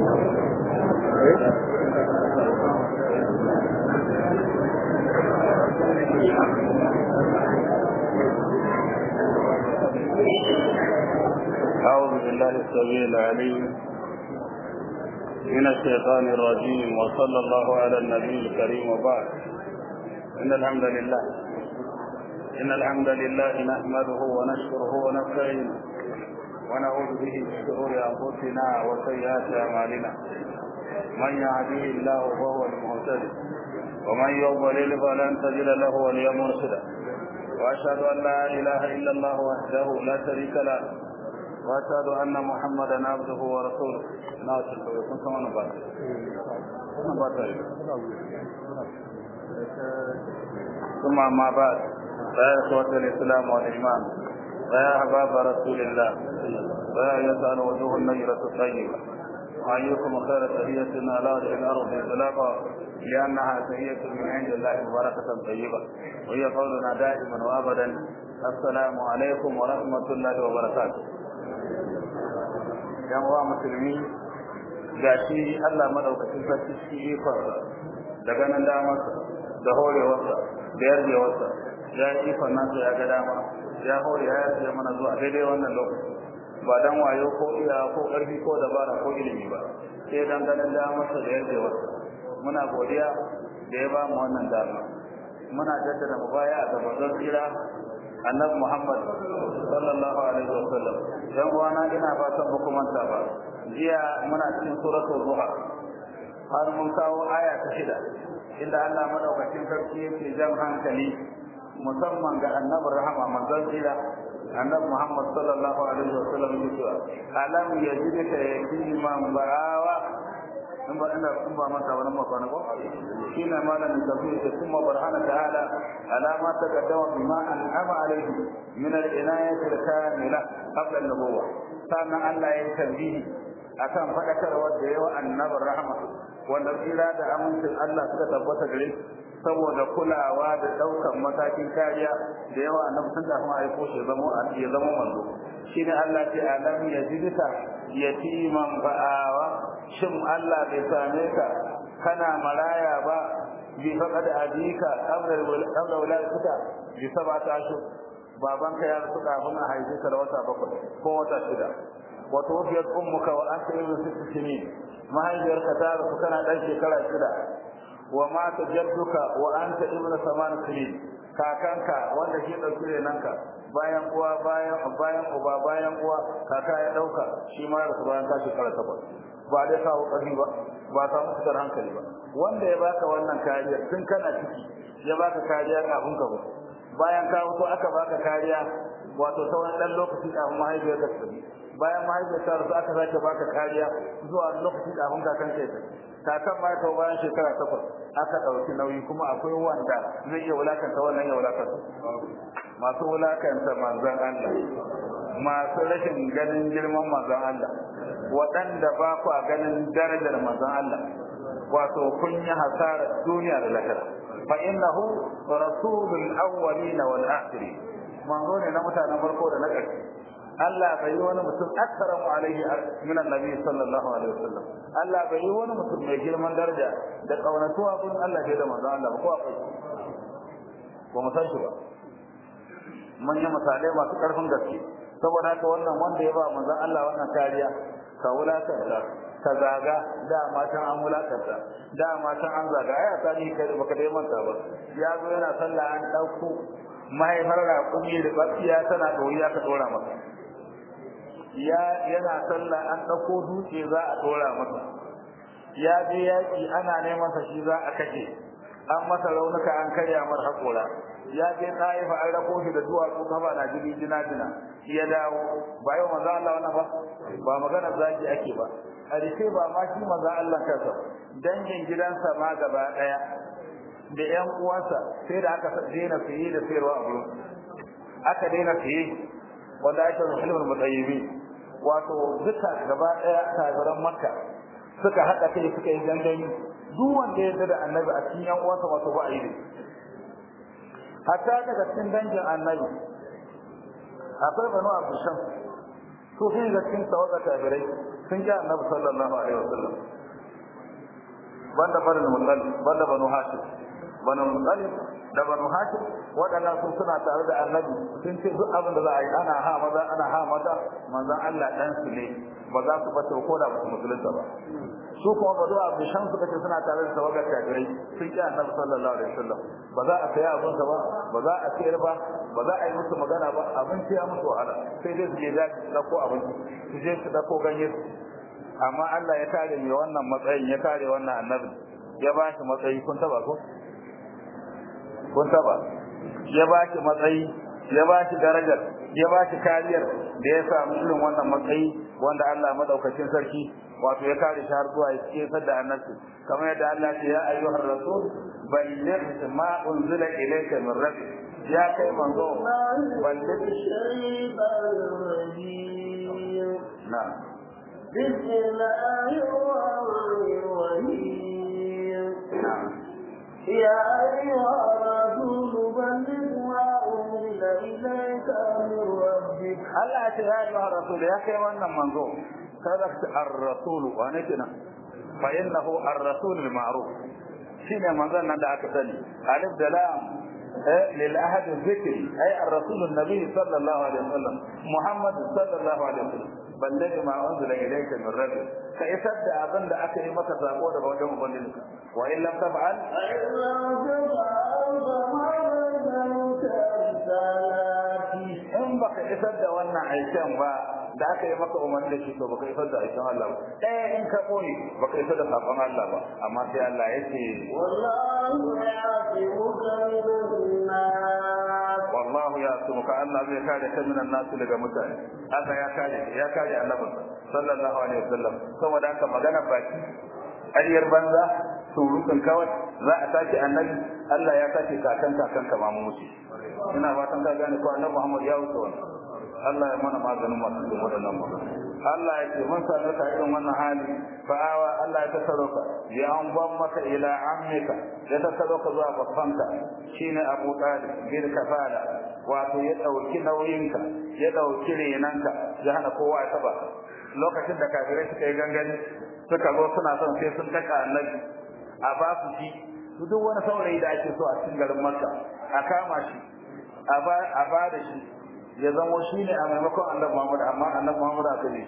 أعوذ بالله السميع العليم من الشيطان الرجيم وصلى الله على النبي الكريم وبعد إن الحمد لله إن الحمد لله نحمده ونشكره ونستعينه ونعوذ به من شرور أنفسنا وسيئات أعمالنا من يهده الله فهو المهتدي ومن يضلل فلن تجد له وليا مرشدا وأشهد أن لا إله إلا الله وحده لا شريك له واشهد ان محمدا عبده ورسوله ناصر يكون كما نبات نبات ثم ما بعد فيا اخوه الاسلام والايمان فيا احباب رسول الله فيا يسال وجوه النجرة الطيبة وأيكم خير تحية على وجه الأرض إطلاقا لأنها تحية من عند الله مباركة طيبة وهي قولنا دائما وأبدا السلام عليكم ورحمة الله وبركاته yan uwa musulmi ga shi Allah madaukakin sarki shi ikonsa da ganin damarsa da horewarsa da yarjewarsa ya yi ikon nan ya ga dama ya hore ya yarje mana zuwa daidai wannan lokaci ba dan wayo ko iya ko ƙarfi ko dabara ko ilimi ba sai dan ganin damarsa da yarjewarsa muna godiya da ya ba mu wannan dama muna jaddada mu baya ga manzon tsira annabi Muhammad sallallahu alaihi wasallam dan uwana ina fatan ba kuma manta ba jiya muna cikin suratul duha har mun kawo aya ta shida inda Allah madaukakin sarki yake jan hankali musamman ga annabi rahama manzon tsira annabi Muhammad sallallahu alaihi wasallam yake cewa alam yajidka yatiman ba'awa in ba ina kun ba mata wannan makwana ko shine malamin tafsir da kuma barhana ta'ala alama ta kaddama bima an'ama alaihi min al-inayati al-kamila qabla an-nubuwah sannan Allah ya tambihi akan fadakarwa da yawa annabi rahma wanda tsira da amincin Allah suka tabbata gare saboda kulawa da daukan matakin kariya da yawa annabi sun da kuma aiko shi zama ya zama manzo shine Allah ce alam yajidka yatiman fa'awa shin Allah bai same ka kana maraya ba bi faqad abika qabla qabla waladuka bi sab'ati ashhur babanka ya rasu kafin a haife ka da wata bakwai ko wata shida wa tuwfiyat ummuka wa anta ibnu sitti sinin mahaifiyarka ta rasu kana dan shekara shida wa mata jadduka wa anta ibnu saman sinin kakanka wanda shi dauki renanka bayan uwa bayan bayan uba bayan uwa kaka ya dauka shi ma rasu bayan ka shekara takwas ba dai kawo ƙarfi ba ba ta musu hankali ba wanda ya baka wannan kariya tun kana ciki ya baka kariya kafin ka mutu bayan ka mutu aka baka kariya wato ta wani dan lokaci kafin mahaifiyar ka tafi bayan mahaifiyar ta rasu aka sake baka kariya zuwa lokaci kafin kakan ka tafi kakan ma ta bayan shekara takwas aka ɗauki nauyi kuma akwai wanda zai iya wulakanta wannan ya wulakanta masu wulakanta manzon Allah masu rashin ganin girman manzon Allah waɗanda ba ku ganin darajar manzon Allah wato kun yi hasara duniya da lahira fa innahu rasulul awwalin wal akhirin manzo ne na mutanen farko da na ƙarshe Allah bai yi wani mutum aksaramu alaihi min annabi sallallahu alaihi wasallam Allah bai yi wani mutum mai girman daraja da kaunatuwa kun Allah ke da manzo Allah ko akwai ba mu san shi ba mun yi misalai masu ƙarfin gaske saboda haka wannan wanda ya ba manzon Allah wannan kariya ka wulakanta ka zaga da matan an wulakanta da matan an zaga ai asali kai baka dai manta ba ya zo yana sallah an dauko mahaifar raƙumi da bakiya tana ɗoriya ka ɗora masa ya yana sallah an ɗauko dutse za a ɗora masa ya je yaƙi ana neman sa shi za a kashe an masa raunuka an karya mar haƙora ya je taifa an rako shi da duwatsu kafa na jini jina jina ya dawo ba yau manzo Allah wannan ba ba magana zaki ake ba a rike ba ma shi manzo Allah kansa dangin gidansa ma gaba daya da ƴan uwansa sai da aka daina fiye da sayarwa a gurin aka daina fiye wanda ake musulmin mutayyibi wato duka gaba daya kafiran makka suka haɗa kai suka yi gangami duk wanda ya da annabi a cikin ƴan uwansa wato ba a yi hatta daga cikin dangin annabi akwai banu abu sham su sun ga cikin tawaga kafirai sun ji annabi sallallahu alaihi wasallam banda banu mutalib banda banu hashim banu mutalib da banu hashim waɗannan sun suna tare da annabi sun ce duk abin da za a yi ana ha maza ana ha mata manzon Allah dan su ne ba za su bata ko da su musulunta ba su kuma ba zuwa abu shan suka ce suna tare da tawagar kafirai sun ki annabi sallallahu alaihi wasallam ba za a saya abin ba ba za a sayar ba ba za a yi musu magana ba abin ya musu wahala sai dai su je za su dauko abin su je su dauko ganye amma Allah ya kare mai wannan matsayin ya kare wannan annabi ya ba shi matsayi kun taba ko kun taba ya ba shi matsayi ya ba shi darajar ya ba shi kariyar da ya samu irin wannan matsayi wanda Allah madaukakin sarki wato ya kare shi har zuwa ya kefar da annabi kamar yadda Allah ya ce ya ayyuhar rasul balligh ma unzila ilayka min rabbik ya kai manzo balligh na'am بسم الله الرحمن الرحيم na'am يا أيها الرسول بلغ ما أنزل إليك من ربك Allah ya ce ya ayyuhar rasul ya kai wannan manzo kada ka ar-rasul wa ne kina fa innahu ar-rasul al-ma'ruf shine manzon nan da aka sani alif da lam lil ahad dhikri ay ar-rasul an-nabi sallallahu alaihi wasallam muhammad sallallahu alaihi wasallam balligh ma unzila ilayka min rabbik ka isar da abin da aka yi maka sako daga wajen ubangijinka wa in lam taf'al فإن لم تفعل فما بلغت رسالاتي in baka isar da wannan aikin ba da aka yi maka umarni da shi to baka isar da aikin Allah ba ɗaya in ka koyi baka isar da sakon Allah ba amma sai Allah ya ce والله يعصمك من الناس wallahu ya ka Allah zai kare ka minan nasu daga mutane Allah ya kare ya kare annabi sallallahu alaihi wasallam saboda haka magana baki ƙaryar banza surutun kawai za a sake annabi Allah ya sake kakan kakan ka ma mu wuce ina fatan ka gane ko annabi Muhammad ya wuce wannan Allah ya mana maganin masu yin waɗannan magana Allah ya ce mun sami ka irin wannan hali fa'awa Allah ya tasaro ka ya an ban maka ila ammika ya tasaro ka zuwa babbanka shine Abu Talib bil kafala wato ya dauki nauyinka ya dauki renanka ya hana kowa ya taba ka. lokacin da kafirai suka yi gangani suka zo suna son sai sun daka annabi a ba su shi su duk wani saurayi da ake so a cikin garin Makka a kama shi a ba a ba da shi ya zamo shi ne a maimakon annabi Muhammad amma annabi Muhammad aka yi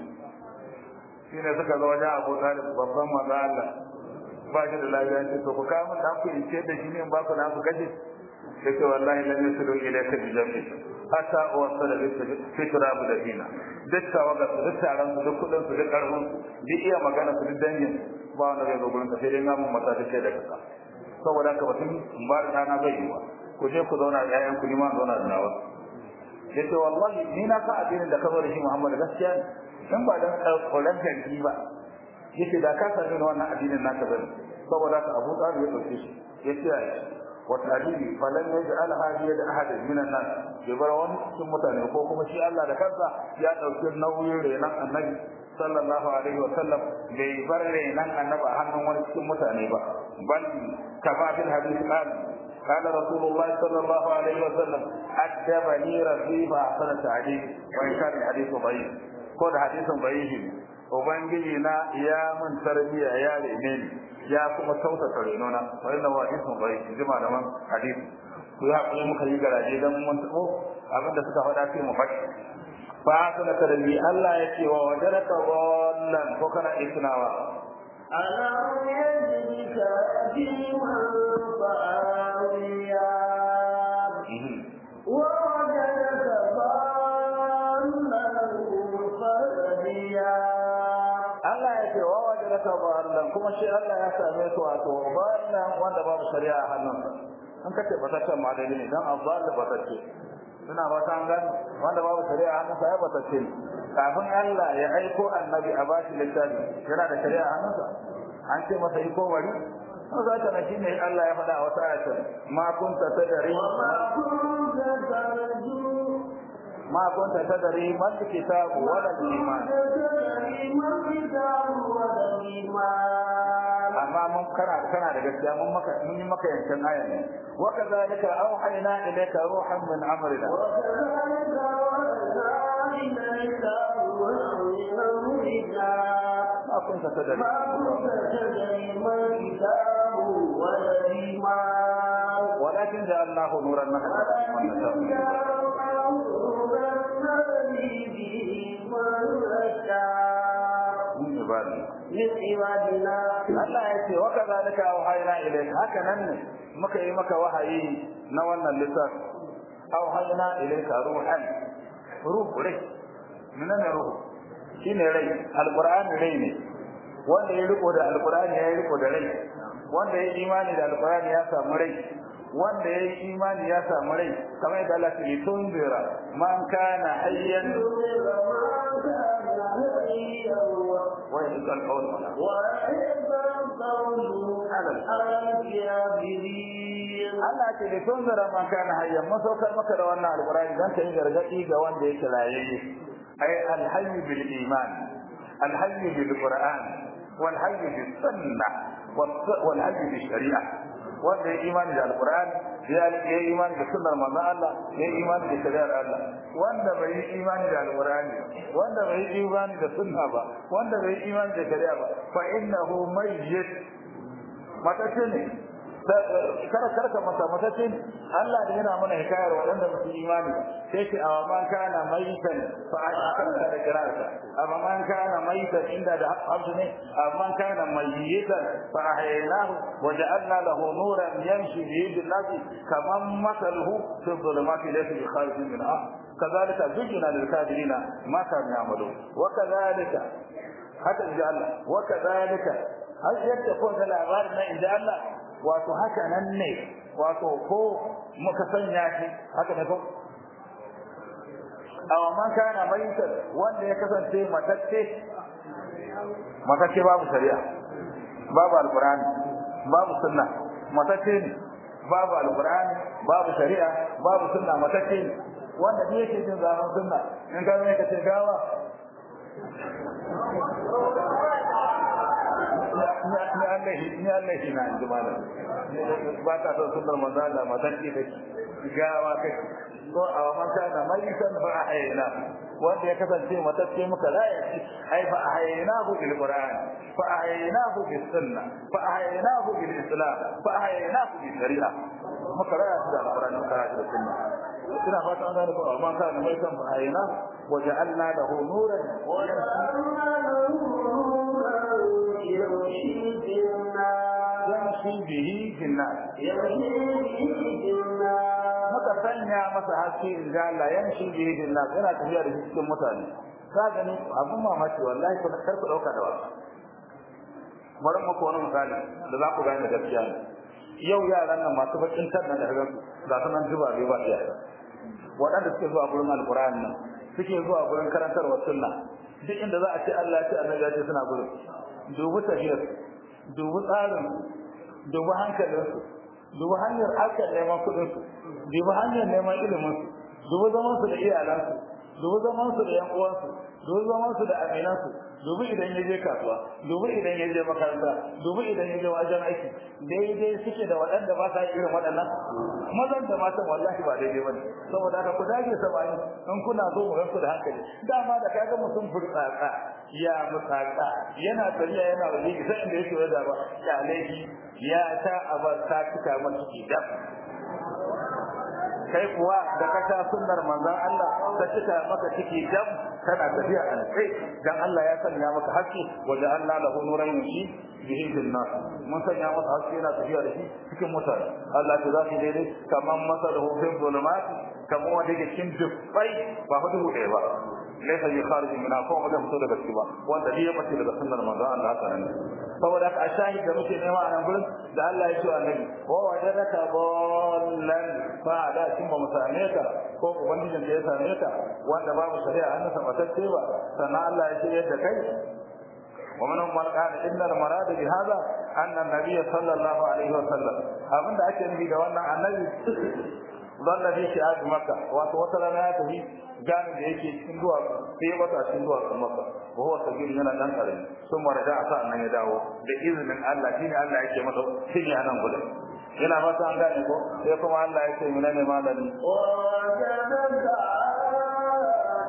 shi ne suka zo wajen Abu Talib babban manzo Allah ba shi da lafiya ce to ku kawo mun dan ku in ce da shi ne in ba ku na ku kaje sai ce wallahi lam yasilu ilayka bi jambi hatta wasala bi fitra bu da dina duk tawaga su duk taron su duk kudin su duk karfin su duk iya magana su duk dangin ba wanda zai zo gurin ka sai dai namun mata ta ce da kasa saboda haka batun in ba da ɗana bai yi ba ku je ku zauna da ƴaƴan ku ni ma zauna da nawa yace wallahi ni na sa addinin da ka zo da shi Muhammad gaskiya ne dan ba dan koran janki ba yace da ka sani wannan addinin naka bane saboda ka Abu Talib ya dauke shi yace ya wa tadili falan yaj'al hadiya da ahad min an-nas ya bar wani cikin mutane ko kuma shi Allah da kansa ya dauki nauyin renan annabi sallallahu alaihi wa sallam bai bar renan annabi a hannun wani cikin mutane ba bal kafa bil hadith qala قال رسول الله صلى الله عليه وسلم أدبني ربي فأحسن تعليم وإن كان الحديث ضعيف كل حديث ضعيف ubangiji na ya mun tarbiya ya rene ni ya kuma sauta renona wa inna wa ismu bai jima da man hadisi ku ya kuma muka yi garaje dan mun tabo abinda suka faɗa sai mu faɗi fa kana tarbi Allah ya ce wa wajaraka wallan ko kana isnawa ألم يجدك يتيما فآويا ووجدك ضالا فهديا Allah ya ce wa wajaraka wallan kuma shi Allah ya same su wato wallan wanda babu shari'a a hannunsa an kace ba ta ce ma daidai ne dan azzal ba ta ce suna ba ta gani wanda babu shari'a a hannunsa ya ba ta ce kafin Allah ya aiko annabi a bashi littafi yana da shari'a a hannunsa an ce masa yi kowari ko za ta nashi ne Allah ya faɗa a wata ayatin ma kunta tadari وما كنت ma kunta تدري tadari man kitabu wala iman تدري ما الكتاب ولا الإيمان amma mun kana kana da gaskiya mun maka mun yi maka yankan aya ne wa kadhalika auhayna ilayka ruhan min amrina وكذلك أوحينا إليك روحا من أمرنا ma kunta tadri ما كنت تدري ما الكتاب ولا الإيمان ولكن جعلناه نورا نهدى من نشاء من عبادنا من عبادنا Allah ya ce wa kadhalika auhayna ilayka haka nan ne muka yi maka wahayi na wannan littafi auhayna ilayka ruhan ruh rai menene ruh shine rai alqur'ani rai ne wanda ya riko da alqur'ani ya riko da rai wanda ya imani da alqur'ani ya samu rai wanda ya yi imani ya samu rai kamar yadda Allah ya ce tunzira man kana hayyan wa yaqul qawl Allah ce da tunzira man kana hayyan mun saukar maka da wannan alqur'ani dan kai gargadi ga wanda yake rayayye ay alhayy bil iman alhayy bil qur'an wal hayy bis sunnah wal hayy bil shari'ah wanda ya imani da alquran ya ya imani da sunnar manzo Allah ya imani da shari'ar Allah wanda bai yi imani da alqurani wanda bai yi imani da sunna ba wanda bai yi imani da shari'a ba fa innahu mayyit matace ne kada karka mata matace ne Allah da yana mana hikayar waɗanda ba su imani sai ce awa man kana mayitan fa aka da kirarsa amma man kana mayitan inda da hafsu ne amma man kana mayitan fa ahyaynahu wa ja'alna lahu nuran yamshi bihi bil nas kaman masaluhu fi dhulumati laysa bi kharij minha كذلك زين للكافرين ما كانوا يعملون وكذلك haka inji Allah wa kadhalika har yadda ko da labarin nan inji Allah wato haka nan ne wato ko muka sanya shi haka ne ko aw man kana maitan wanda ya kasance matacce matacce babu shari'a babu alqur'ani babu sunna matacce ne babu alqur'ani babu shari'a babu sunna matacce ne wanda ne yake jin zaman sunna in ka ne ka ce gawa ni Allah ni Allah shi na inji malam ba ta son sunnar manzo Allah matacce take gawa kake ko a man kana maitan fa ahayna wanda ya kasance matacce muka raya shi ai fa ahaynahu bil qur'an fa ahaynahu bis sunna fa ahaynahu bil islam fa ahaynahu bis shari'a muka raya shi da alqur'ani muka raya shi da sunna ina fata an gane ko amma kana maitan fa ahayna wa ja'alna lahu nuran wa yamshi bihi fil nas muka sanya masa haske in ga Allah yamshi bihi fil nas yana tafiya da cikin mutane ka gani abun mamaki wallahi ko kar ku dauka da wasa bari mu ko wani misali da za ku gane gaskiya ne yau yaran nan masu bakin kan nan da kaga su ga su nan zuba bai ba iya waɗanda suke zuwa gurin alqur'ani nan suke zuwa gurin karantarwar sunna duk inda za a ce Allah ya ce annabi ya ce suna gurin dubu tafiyar dubu tsarin dubu hankalinsu dubu hanyar harkar neman kuɗinsu dubu hanyar neman iliminsu dubu zamansu da iyalansu dubu zamansu da yan uwansu dubu zamansu da aminansu dubu idan ya je kasuwa dubu idan ya je makaranta dubu idan ya je wajen aiki daidai suke da waɗanda ba sa irin waɗannan mazan da matan wallahi ba daidai bane saboda haka ku dage samani in kuna zo mu ranku da hankali dama da kaga mutum furtsatsa ya mutsatsa yana tafiya yana waje sai inda yake wajen ba ya laifi ya ta abar ta cika masa kidan kai kuwa da ka sha sunnar manzon Allah ka cika maka ciki dam kana tafiya a sai dan Allah ya sanya maka haske wajen Allah lahu nuran yushi bihi fil nas mun sanya masa haske yana tafiya da shi cikin mutane Allah ta zaki daidai kaman masalahu fi zulumat kaman wanda yake cikin dubbai ba hudu ɗaya ba laysa bi kharij min afa wanda fito daga ciki ba wanda ya bace daga sunnar manzon Allah haka nan saboda haka a shahid da muke nema a nan gurin da Allah ya ce annabi wa wajadaka dallan fa da kin ba mu same ka ko ubangijin da ya same ka wanda babu shari'a an nasa matacce ba sannan Allah ya ce yadda kai ومنهم من قال ان المراد بهذا ان النبي صلى الله عليه وسلم abinda ake nufi da wannan annabi zalla fi shi'ab makka wato wata rana ya tafi gani da yake cikin duwa sai ya bata cikin duwa kan makka wa huwa sagir yana dan karami sun marada asa nan ya dawo da izinin Allah shine Allah yake masa shine anan gudu yana fata an gane ko sai kuma Allah ya ce mina ne malami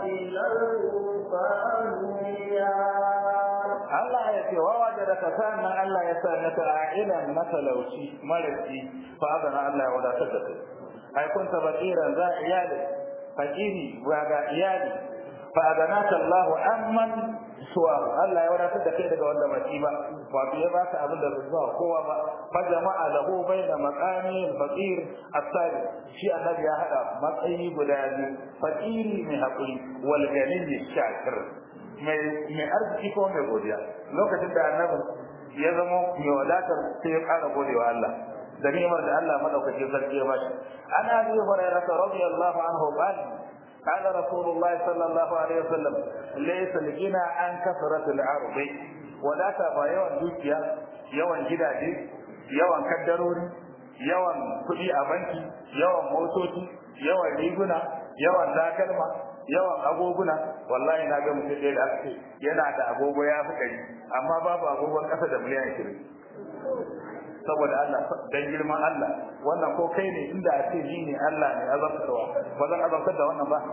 Allah ya ce wawa da daga sannan Allah ya sa naka a'ilan matalauci marasi fa adana Allah ya wadatar da kai ai kun ta bakiran za iyali fakiri ga iyali fa adanaka Allah amman suwa Allah ya wadatar da kai daga wanda baki ba wato ya baka abin da zuwa kowa ba fa jama'a lahu baina maqami al-faqir as-sadi shi annabi ya hada matsayi guda biyu fakiri mai hakuri wal ganiy shakir mai mai arziki ko mai godiya lokacin da annabi ya zama mai wadatar sai ya kara godewa Allah da ni'imar da Allah madaukakin sarki ya bashi an abi hurairah radiyallahu anhu qala قال رسول الله صلى الله عليه وسلم ليس الغنى عن كثرة العرض ولا تبا yawan dukiya yawan gidaje yawan kaddarori yawan kuɗi a banki yawan motoci yawan riguna yawan takalma yawan agoguna wallahi na ga mutum ɗaya da aka ce yana da agogo ya fi ɗari amma babu agogon ƙasa da miliyan ashirin saboda Allah dan girman Allah wannan ko kai ne inda a ce ni ne Allah ne azabtarwa ba zan azabtar da wannan ba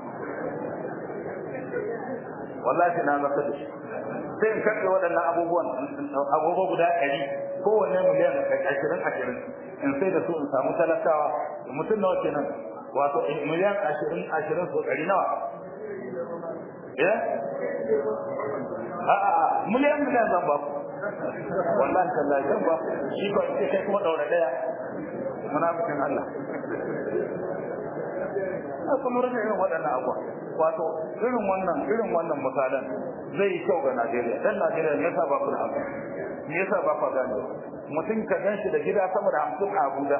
wallahi na azabtar da shi sai in karɓe waɗannan abubuwan agogo guda ɗari kowanne miliyan ashirin ashirin in sai da su in samu talakawa mutum nawa kenan wato miliyan ashirin ashirin so ɗari nawa eh a'a miliyan miliyan zan ba ku wallahi tallahi zan ba shi ba sai kai kuma daura daya munafikin Allah a kuma rage irin waɗannan abuwa wato irin wannan irin wannan misalan zai yi kyau ga Najeriya dan Najeriya me yasa ba ku da hankali me yasa ba ku gane mutum ka gan shi da gida sama da hamsin a Abuja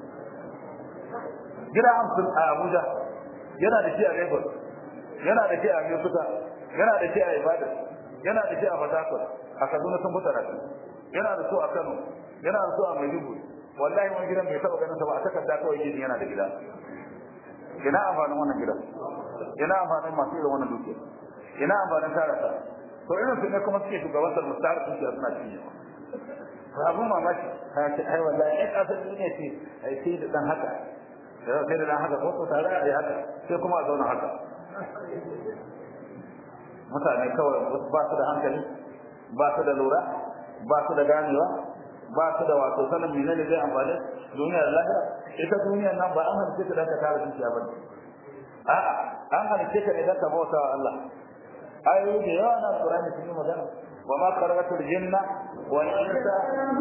gida hamsin a Abuja yana da shi a Lagos yana da shi a Yokuta yana da shi a Ibadan yana da shi a Fatakwal a Kaduna sun fita rafi yana da so a Kano yana da so a Maiduguri wallahi wani gidan bai taba ganin sa ba a takarda kawai gidan yana da gida ina amfanin wannan gidan ina amfanin masu irin wannan dukiya ina amfanin tara ta to irin su ne kuma suke shugabantar mustar dukiya suna cinye abun mamaki ta ce ai wallahi ai kasar duniya ce ai sai da dan haka sai da dan haka ko to tare a yi haka sai kuma a zauna haka mutane kawai ba su da hankali ba su da lura ba su da ganewa ba su da wato sanin menene zai amfani duniyar lahira ita duniyar nan ba an halice ta dan ka tara dukiya ba a'a an halice ka ne dan ka bauta wa Allah ayoyi da yawa na Qur'ani sun yi magana wa ma kharaqatul jinna wal insa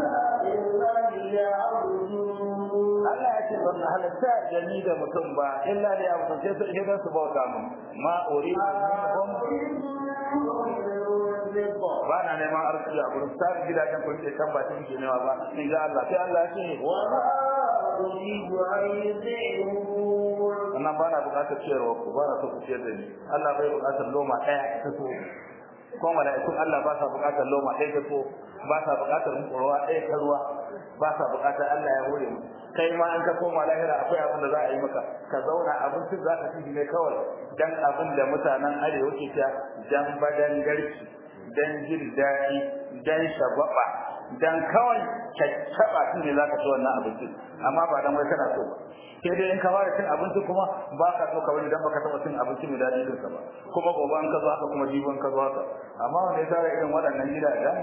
Allah ya ce ban halitta jami da mutum ba illa da ya mutum sai su idan su bauta mu ma uri ba na neman arziki a gurin tsarin gidajen kun ce kan ba ta yake newa ba in ga Allah sai Allah ya ce wa ma uridu an yuzi'un wannan ba na bukatar ciyarwa ku ba na so ku ciyar da ni Allah bai bukatar loma ɗaya ta so ko mala'ikun Allah ba sa bukatar loma ɗaya ta so ba sa bukatar ruwa ɗaya ta ruwa ba sa bukatar Allah ya hore mu kai ma an ka koma lahira akwai abin da za a yi maka ka zauna abincin za ka ci ne kawai dan abin da mutanen arewa ke ta dan badan garki dan jin daɗi dan shababa dan kawai caccaba shi ne za ka ci wannan abincin amma ba dan wai kana so ba sai dai in ka fara cin abinci kuma ba ka so ka bari dan baka taɓa cin abinci mai daɗi dinsa ba kuma gobe an ka zo haka kuma jibin ka zo haka amma wanda ya tara irin waɗannan gidajen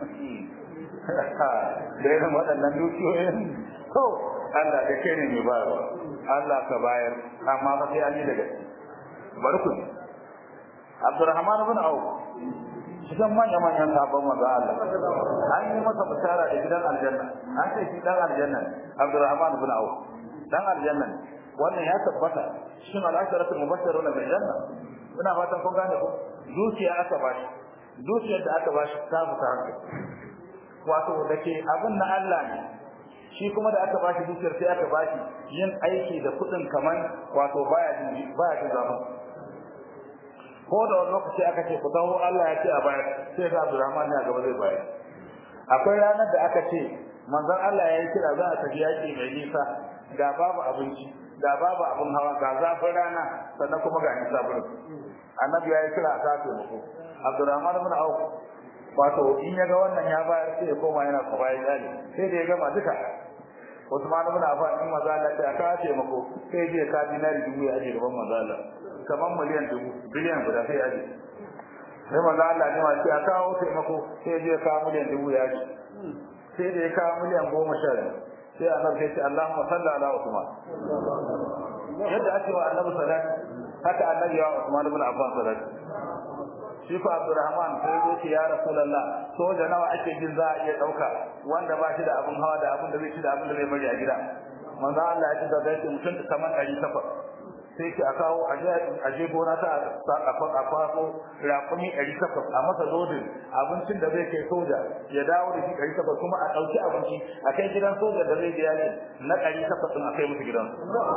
da irin waɗannan dukiyoyin to Allah da kai ne mai bayarwa Allah ka bayar amma ba sai an yi daga bari ku Abdurrahman ibn Auf cikin manya manyan sabon manzo Allah an yi masa bishara da gidan aljanna an ce shi dan aljanna Abdurrahman ibn Auf dan aljanna wannan ya tabbata cikin al-asharatul mubashshiruna bil janna ina fatan kun gane ko zuciya aka bashi zuciyar da aka bashi ta fita hankali wato da ke abin na Allah ne shi kuma da aka bashi dukiyar sai aka bashi yin aiki da kudin kaman wato baya jin baya jin zafin ko da wani lokaci aka ce ku dawo Allah ya ce a bayar sai ga Abdurrahman ne a gaba zai bayar akwai ranar da aka ce manzon Allah ya yi kira za a tafi yaki mai nisa ga babu abinci ga babu abin hawa ga zafin rana sannan kuma ga nisa burin annabi ya yi kira a sa taimako Abdurrahman ibn Auf wato in ya ga wannan ya bayar sai ya koma yana kuma ya tsali sai da ya gama duka Usman ibn Affan in maza Allah ta ka ce mako sai je ka dinari dubu ya aje gaban maza Allah kaman miliyan dubu biliyan guda sai ya ji sai manzo Allah ne ma sai a kawo taimako sai je kawo miliyan dubu ya ji sai da ya kawo miliyan goma sha biyu sai annabi sai ce Allahumma salli ala Usman yadda ake wa annabi salati haka annabi ya wa Usman ibn Affan salati shi fa Abdurrahman sai ya ce ya Rasulullah soja nawa ake jin za a iya dauka wanda ba shi da abin hawa da abin da zai ci da abin da zai bari a gida manzo Allah ya ce da zai mutum kamar 800 sai ki a kawo a je gona ta a kwafo rakumi ɗari takwas a masa lodin abincin da zai kai soja ya dawo da shi ɗari takwas kuma a ɗauki abinci a kai gidan soja da zai biya na ɗari takwas ɗin a kai musu gidan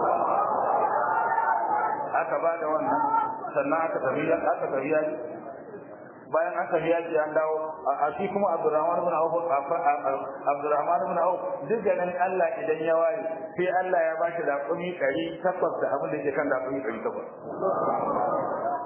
aka ba da wannan sannan aka tafi aka tafi yaki bayan aka tafi yaki an dawo a shi kuma Abdurrahman ibn Auf Abdurrahman ibn Auf duk da nan Allah idan ya waye sai Allah ya bashi raƙumi 800 da abin da yake kan raƙumi 800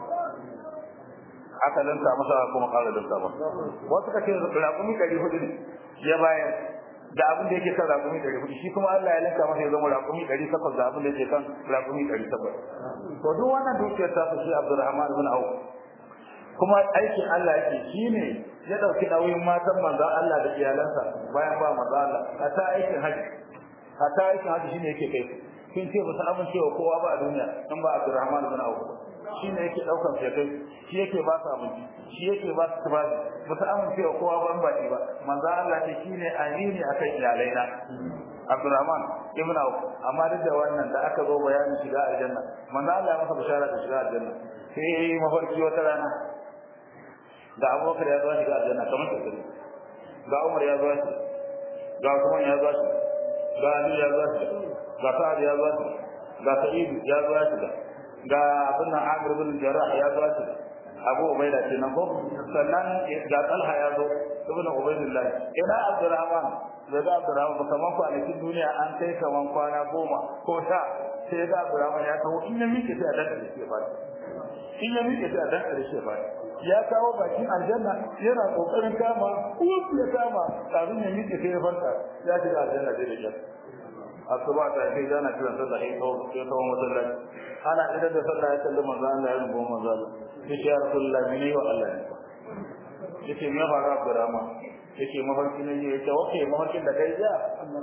aka lanta masa kuma ƙara lanta ba wasu kace raƙumi 400 ne ya bayar da abin da yake kan raƙumi 400 shi kuma Allah ya lanka masa ya zama raƙumi 800 da abin da yake kan raƙumi 800 to duk wannan dukiyar ta shi Abdurrahman ibn Auf kuma aikin Allah yake shine ya dauki nauyin matan manzon Allah da iyalansa bayan ba manzon Allah hatta aikin haji hatta aikin haji shine yake kai kin ce ba san amincewa kowa ba a duniya in ba Abdurrahman ibn Auf shine yake daukan shi kai shi yake ba su abinci shi yake ba su tufafi ba su amincewa kowa ba in ba shi ba manzon Allah ce shine amini akan iyalaina Abdurrahman ibn Auf amma duk da wannan da aka zo bayanin shiga aljanna manzo Allah ya masa bishara da shiga aljanna sai mafarki wata rana ga abubakar ya zo shiga aljanna kamar ta ga umar ya zo shi ga usman ya zo shi ga ali ya zo shi ga sa'ad ya zo shi ga sa'id ya zo shi ga abin nan amir bin jarrah ya zo shi abu ubaida kenan ko sannan ga talha ya zo ibn ubaidillah ina abdurrahman da ga abdurrahman kaman kwanakin duniya an kai kaman kwana goma ko sha sai ga abdurrahman ya kawo in ya miƙe sai a dan ƙarshe ba in ya miƙe sai a dan ƙarshe ba ya kawo bakin aljanna yana kokarin kama uwar ya kama kafin ya miƙe sai ya farka ya shiga aljanna da yake asuba ta kai gana kiran sallah sai kawo sai kawo masallaci ana idan da sallah ya kalli manzo Allah ya rubo manzo Allah yace ya rasulullah mene wa Allah ne yace me fara Abdurrahman yace mafarki ne yace wace mafarkin da kai ja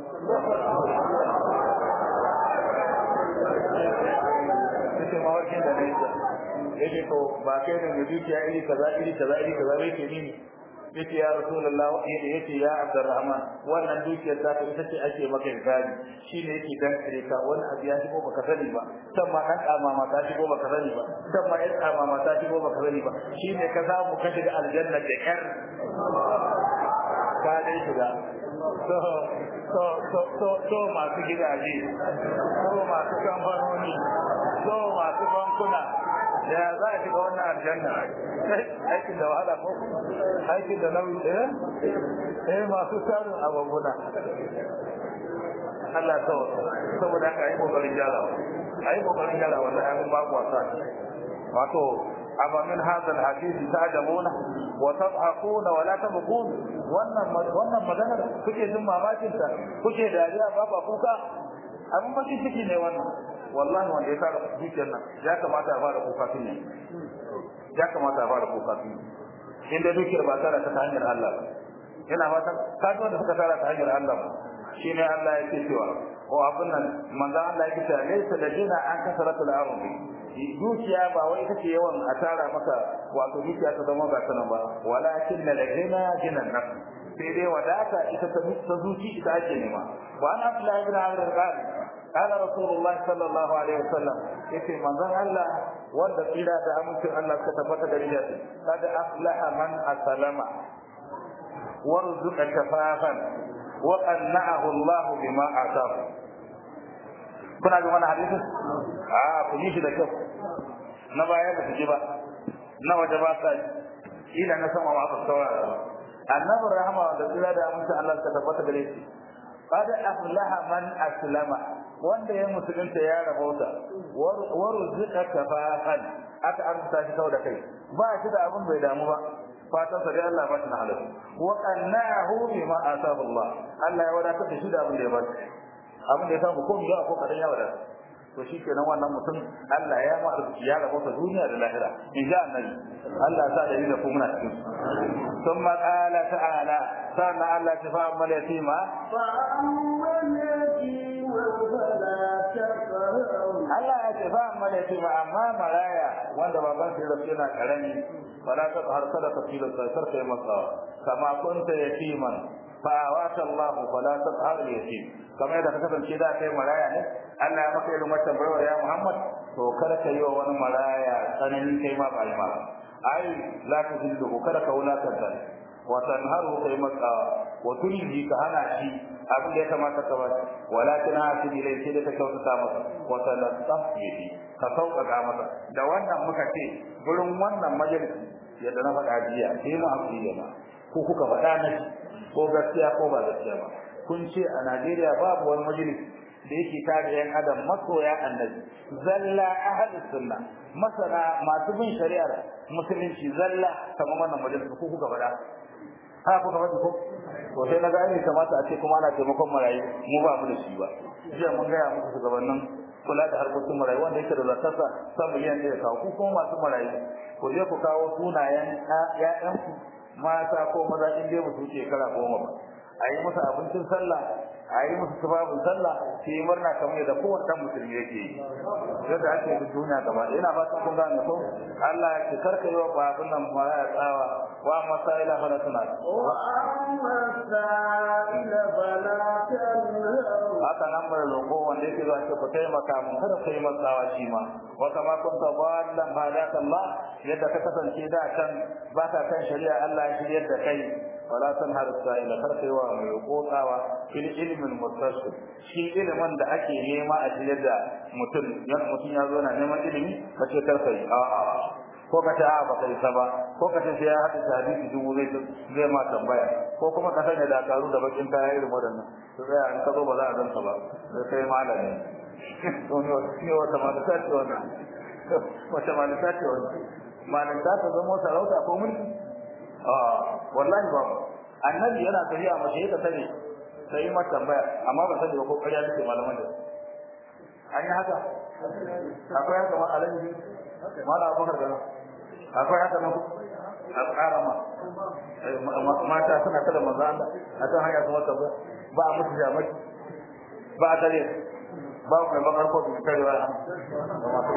yace mafarkin da kai ja yake to ba kai da dukiya iri kaza iri kaza iri kaza bai ke nini yace ya rasulullah yace yace ya abdurrahman wannan dukiyar ta ita ce ake maka hisabi shine yake dan kare ka wani abu ya shigo baka sani ba san ma dan kama ma ta shigo baka sani ba san ma yan kama ma ta shigo baka sani ba shine ka samu ka shiga aljanna da kyar ka dai shiga so so so so so masu gidaje so masu kamfanoni so masu bankuna da za a shiga wannan aljanna aikin da wahala ko aikin da nauyi eh eh masu samun abubuwa Allah to saboda haka yi kokarin gyara ayi kokarin gyara wallahi abin ba ku wasa wato aba min hadha alhadith ta'jabuna wa tadhakuna wa la tabqun wannan wannan maganar kuke jin mamakin ta kuke dariya ba ba kuka abin bakin ciki ne wannan wallahi wanda ya fara dukiyar nan ya kamata a fara kuka tun ya kamata a fara kuka tun inda dukiyar ba tara ta hanyar Allah ba ina fatan ka da suka tara ta hanyar Allah ba shine Allah yake cewa ko abin nan manzo Allah yake cewa laysa ladina an kasaratul ardi dukiya ba wai ita ce yawan a tara maka wato dukiya ta zama ga sanan ba walakin ladina jinan nafs sai dai wadata ita ta zuci ita ake nema wa ana Abdullahi ibn Amr al-Qadi قال رسول الله صلى الله عليه وسلم yace manzon Allah wanda tsira da amincin Allah suka tabbata da rijati kada aflaha man aslama warzuqa kafafan wa qanna'ahu Allah bima atahu kuna ga wannan hadisin a ku yi shi da kyau na baya da ji ba na waje ba sa ila na sama ma aka saurara annabi rahama wanda tsira da amincin Allah suka tabbata da rijati قد أفلح من أسلم wanda ya musulunta ya rabauta warzuqa kafafan aka arzuta shi sau da kai ba shi da abin bai damu ba fatan sa dai Allah ba shi na halal wa qannahu bima atahu Allah Allah ya wadatar da shi da abin da ya ba abin da ya samu ko ya ko kadan ya wadata to shikenan wannan mutum Allah ya ma arziki ya rabo ta duniya da lahira in ja annabi Allah sa da da kuma cikin thumma qala ta'ala sana Allah ta fa amma yatima فأما اليتيم فلا تقهر Allah ya ce fa amma yatima amma maraya wanda baban sai rasu yana karami fala ta har kada ka filo sai sarka masa kama kunta yatiman fa awata Allah fala ta har yatim kamar yadda ka kasance da kai maraya ne Allah ya maka irin wata bayar ya Muhammad to kada ka yi wa wani maraya tsanani kai ma ba ma ai la ta zillu kada ka wulakanta wa tanharu kai maka wa tulji ka hana shi abin da ya kamata ka ba walakin hasi ilai sai da ka kyautata masa wa talattaf bihi ka sauƙaƙa masa da wannan muka ce gurin wannan majalisi yadda na faɗa jiya sai mu hakuri ma ko kuka faɗa na shi ko gaskiya ko ba gaskiya ba kun ce a Najeriya babu wani majalisi da yake tare yan adam masoya annabi zalla ahlus sunna masana masu bin shari'ar musulunci zalla kamar wannan majalisi ko kuka faɗa ha kuka faɗi ko to sai na gane kamata a ce kuma ana taimakon marayu mu ba mu da shi ba jiya mun gaya muku shugabannin kula da harkokin marayu wanda yake da zakarsa san miliyan ɗaya kawo ku kuma masu marayu ku je ku kawo sunayen ƴaƴanku mata ko maza in dai ba su wuce shekara goma ba a yi musu abincin sallah a yi musu tufafin sallah su yi murna kamar yadda kowane ɗan musulmi yake yi yadda ake yi duniya gaba ɗaya ina fatan kun gane ko Allah ya ce karka yi wa babun nan maraya tsawa wa masaila fala tuna وأما السائل فلا تنهر haka nan mai roƙo wanda yake zuwa ce ku taimaka mun kada ku yi matsawa shi ma wa kama kunta ballan hadaka Allah yadda ka kasance da kan ba ka kan shari'a Allah ya shiryar da kai wala tanhar sa'ila kar kai wa mai roƙotawa fil ilmin muttasil shi ilimin da ake nema a shiryar da mutum yan mutum ya zo na neman ilimi ka ce kar kai a'a ko ka ta ba kai ta ba ko ka ce sai ya haɗa hadisi dubu zai zai ma tambaya ko kuma ka sanya dakaru da bakin kaya irin waɗannan to sai an ka zo ba za a ganka ba sai kai malami to ne wata malaka ce wannan wata malaka ce wannan malaka ta zama sarauta ko mulki a wallahi ba annabi yana tafiya mace ya sani sai ma tambaya amma ba sani ba ko ƙarya take malaman da an yi haka akwai haka ma alaji mala abubakar da akwai haka nan a tsara ma mata suna kada manzo Allah a kan hanya kuma tabbata ba a mutu jamaki ba a dare ba mai bakar ko da karewa a da masu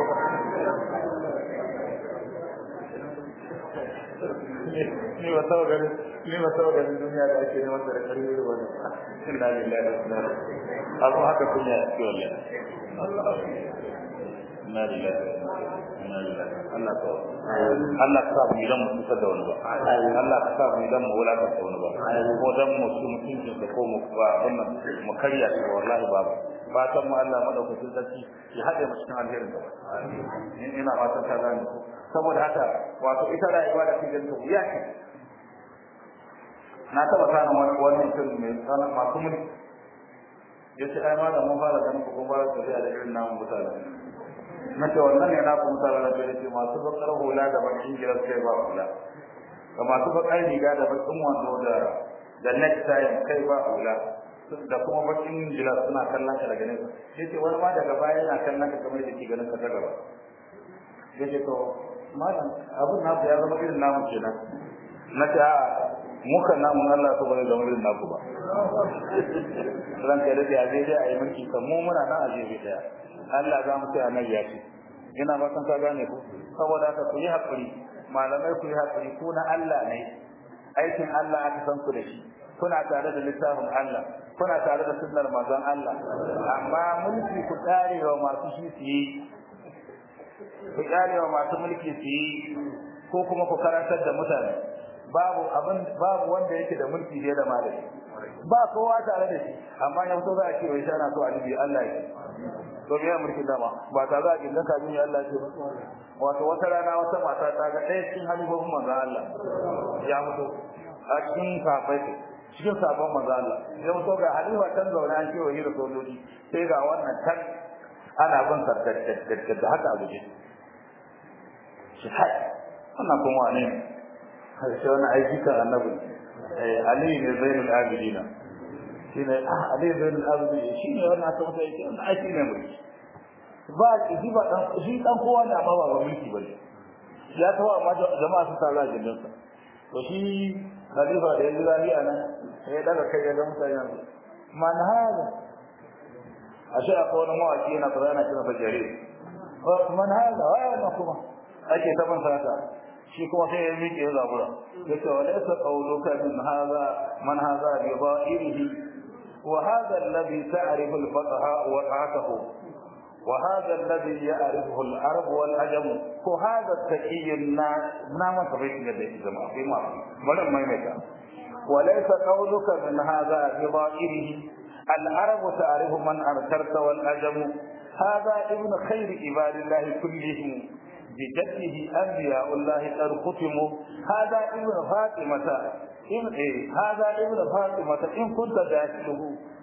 ni ba tawo gari ni ba tawo gari duniya da ake neman da kare ne wannan inna lillahi wa inna ilaihi abu haka kunya ce wallahi inna lillahi wa inna ilaihi Allah ka Allah ka sa mu idan mu kusa da wani ba Allah ka sa mu idan mu wulaka da wani ba ko dan mu su mutuncin da ko mu ba wannan mu karya shi wallahi babu fatan mu Allah madaukakin sarki ya hade mu cikin alherin gaba ina fatan ka gane ko saboda haka wato ita rayuwa da cikin ta wuya ce na taba sanin wani wani mutum mai sanan masu mulki yace ai malam mun fara ganin ko kuma fara tafiya da irin namu mutane na ce wannan ne na ku mutane da ce masu bakar hula da bakin gilas kai ba hula da masu bakar riga da bakin wando da da necktie kai ba hula da kuma bakin gilas suna kallon ka daga nesa yace wani ma daga baya yana kallon ka kamar da ke ganin ka ta gaba yace to malam abin naku ya zama irin namu kenan na ce a muka namun Allah to bane zama irin naku ba ran kai da ya zai dai a yi mulki kan mu muna nan a jefe daya Allah za mu ce annabi ya ce ina ba san ka gane ku saboda haka ku yi hakuri malamai ku yi hakuri ku na Allah ne aikin Allah aka san ku da shi kuna tare da littafin Allah kuna tare da sunnar manzon Allah amma mulki ku karewa masu shi su yi ku karewa masu mulki su yi ko kuma ku karantar da mutane babu abin babu wanda yake da mulki fiye da malami ba kowa tare da shi amma yau to za a ce wai shana so alibi Allah ya to me ya mulki dama ba ta za a kinda ka bin Allah ce wato wata rana wata mata ta ga ɗaya cikin halibobin manzo Allah ya mutu a cikin kafai cikin sabon manzo Allah ya mutu ga halifa tan zaune an ce wani da sojoji sai ga wannan tan ana bin sarkar da haka a guje shi hai wannan kuma wane ne sai wani aiki kan annabi Ali ne zainul abidina shine Ali zainul abidina shine wannan aka masa yake wannan aiki ne mulki ba shi ba dan shi dan kowa ne amma ba ba mulki bane ya tawa amma jama'a su tara gidan sa to shi khalifa da yanzu zali anan sai daga kai ga mutane man hada ashe akwai wani mawaki yana fara yana kira fajare man hada wa kuma ake ta man sata shi kuma sai ya miƙe ya zabura yace wa laysa qawluka min hadha man hadha bi dha'irihi wa hadha alladhi ta'rifu al-fuqaha wa ta'atuhu wa hadha alladhi ya'rifuhu al-arab wal ajam ko hadha at-taqiyyu na man tabai da yake zama sai ma bari mai mai ta wa laysa qawluka min hadha bi dha'irihi al-arab ta'rifu man arsalta wal ajam هذا ابن خير عباد الله كلهم بجده أنبياء الله قد ختموا هذا ابن فاطمة إن إيه هذا ابن فاطمة إن كنت داخله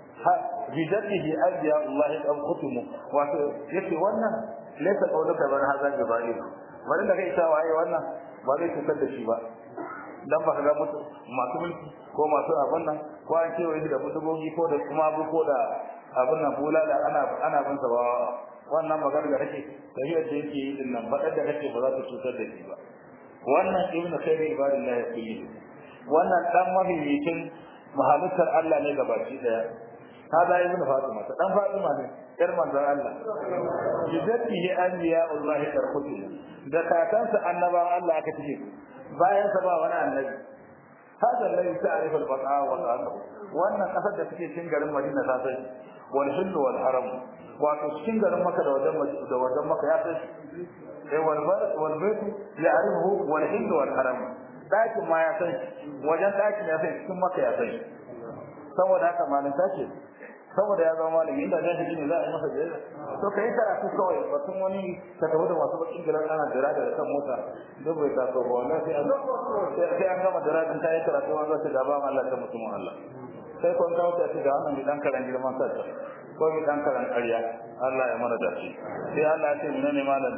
بجده أنبياء الله قد ختموا ويكي وانا ليس قولك بان هذا جبائل bari da kai ta waye wannan ba zai cutar da shi ba dan ba ga mutu masu mulki ko masu abin nan ko an kewaye shi da mutugogi ko da kuma abu ko da abin nan bulala ana ana bin sa ba wannan magana da kake tafiyar da yake yi din nan fadar da kake ba za ta cutar da shi ba wannan ibn khairu ibadillah ya kulli wannan dan mahiyyicin mahalittar Allah ne gabaki daya hada ibn fatima ta dan fatima ne yar manzon Allah jidatihi anbiya Allah tarkutu da kakansa annabawan Allah aka tike bayan sa ba wani annabi hada alladhi ta'rifu al-baqa wa al wannan kasar da take cikin garin Madina ta sai wal hillu wal haram wato cikin garin Makka da wajen da wajen Makka ya sai eh wal wal bayt ya'rifu wal hillu wal haram dakin ma ya sai wajen dakin ya sai cikin Makka ya sai saboda haka malanta ce saboda ya zama malami inda zai shi ne za a yi masa jira to kai karatu kawai batun wani ka tafi da masu bakin gidan ana jira da kan mota duk bai taso ba wannan sai an sai an gama jira din kai karatu an zai da ba Allah ta mutumin Allah sai kun kawo ta ce da wannan dan karan girman sa ko mi dan karan ƙarya Allah ya mana dace sai Allah ya ce menene malam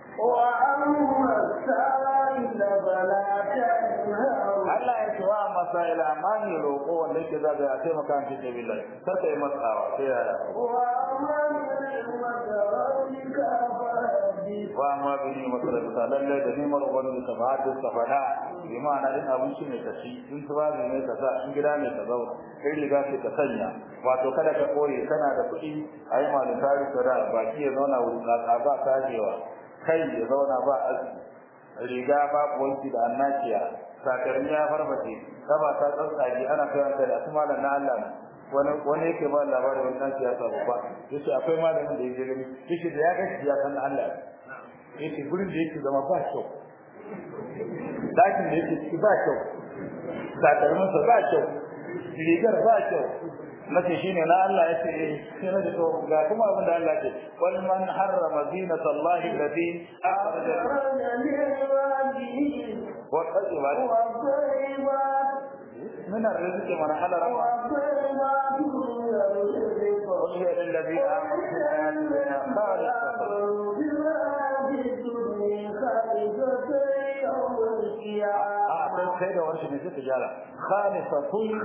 وأما السائل فلا تنهر Allah ya ce wa masaila amani roƙo wanda yake zaga ya taimaka an fi billahi kar ka yi matsawa sai ya وأما نعمة ربك فحدث wa ma bi ni masarauta lalle da nimar ubangiji ta ba da ta fada bi ma'ana in abinci ne ka ci in tubabi ne ka sa in gida ne ka zauna kai riga ce ka sanya wato kada ka koye kana da kuɗi a yi malin tari ka da baki ya zauna wuri tsatsa ba kajewa kai ya zauna ba aski riga babu wanki da annakiya takalmi ya farbace kaba ta tsatsage ana kai da su malam na Allah ne wani wani yake ba labarin wani dan siyasa babba yace akwai malamin da yake gani yace da ya ga shi ya san Allah yace gurin da yake zama ba kyau dakin da yake ciki ba kyau takalmin sa ba kyau rigar ba kyau nace shine na Allah yace eh sai na to ga kuma abin da Allah yace wal man harrama zinata Allah allati akhraja wa tayyibat من الرزق من حل رمى قل هي للذين آمنوا في الحياة الدنيا خالصة أعطيت خير ورش من ست جالة خالصة كل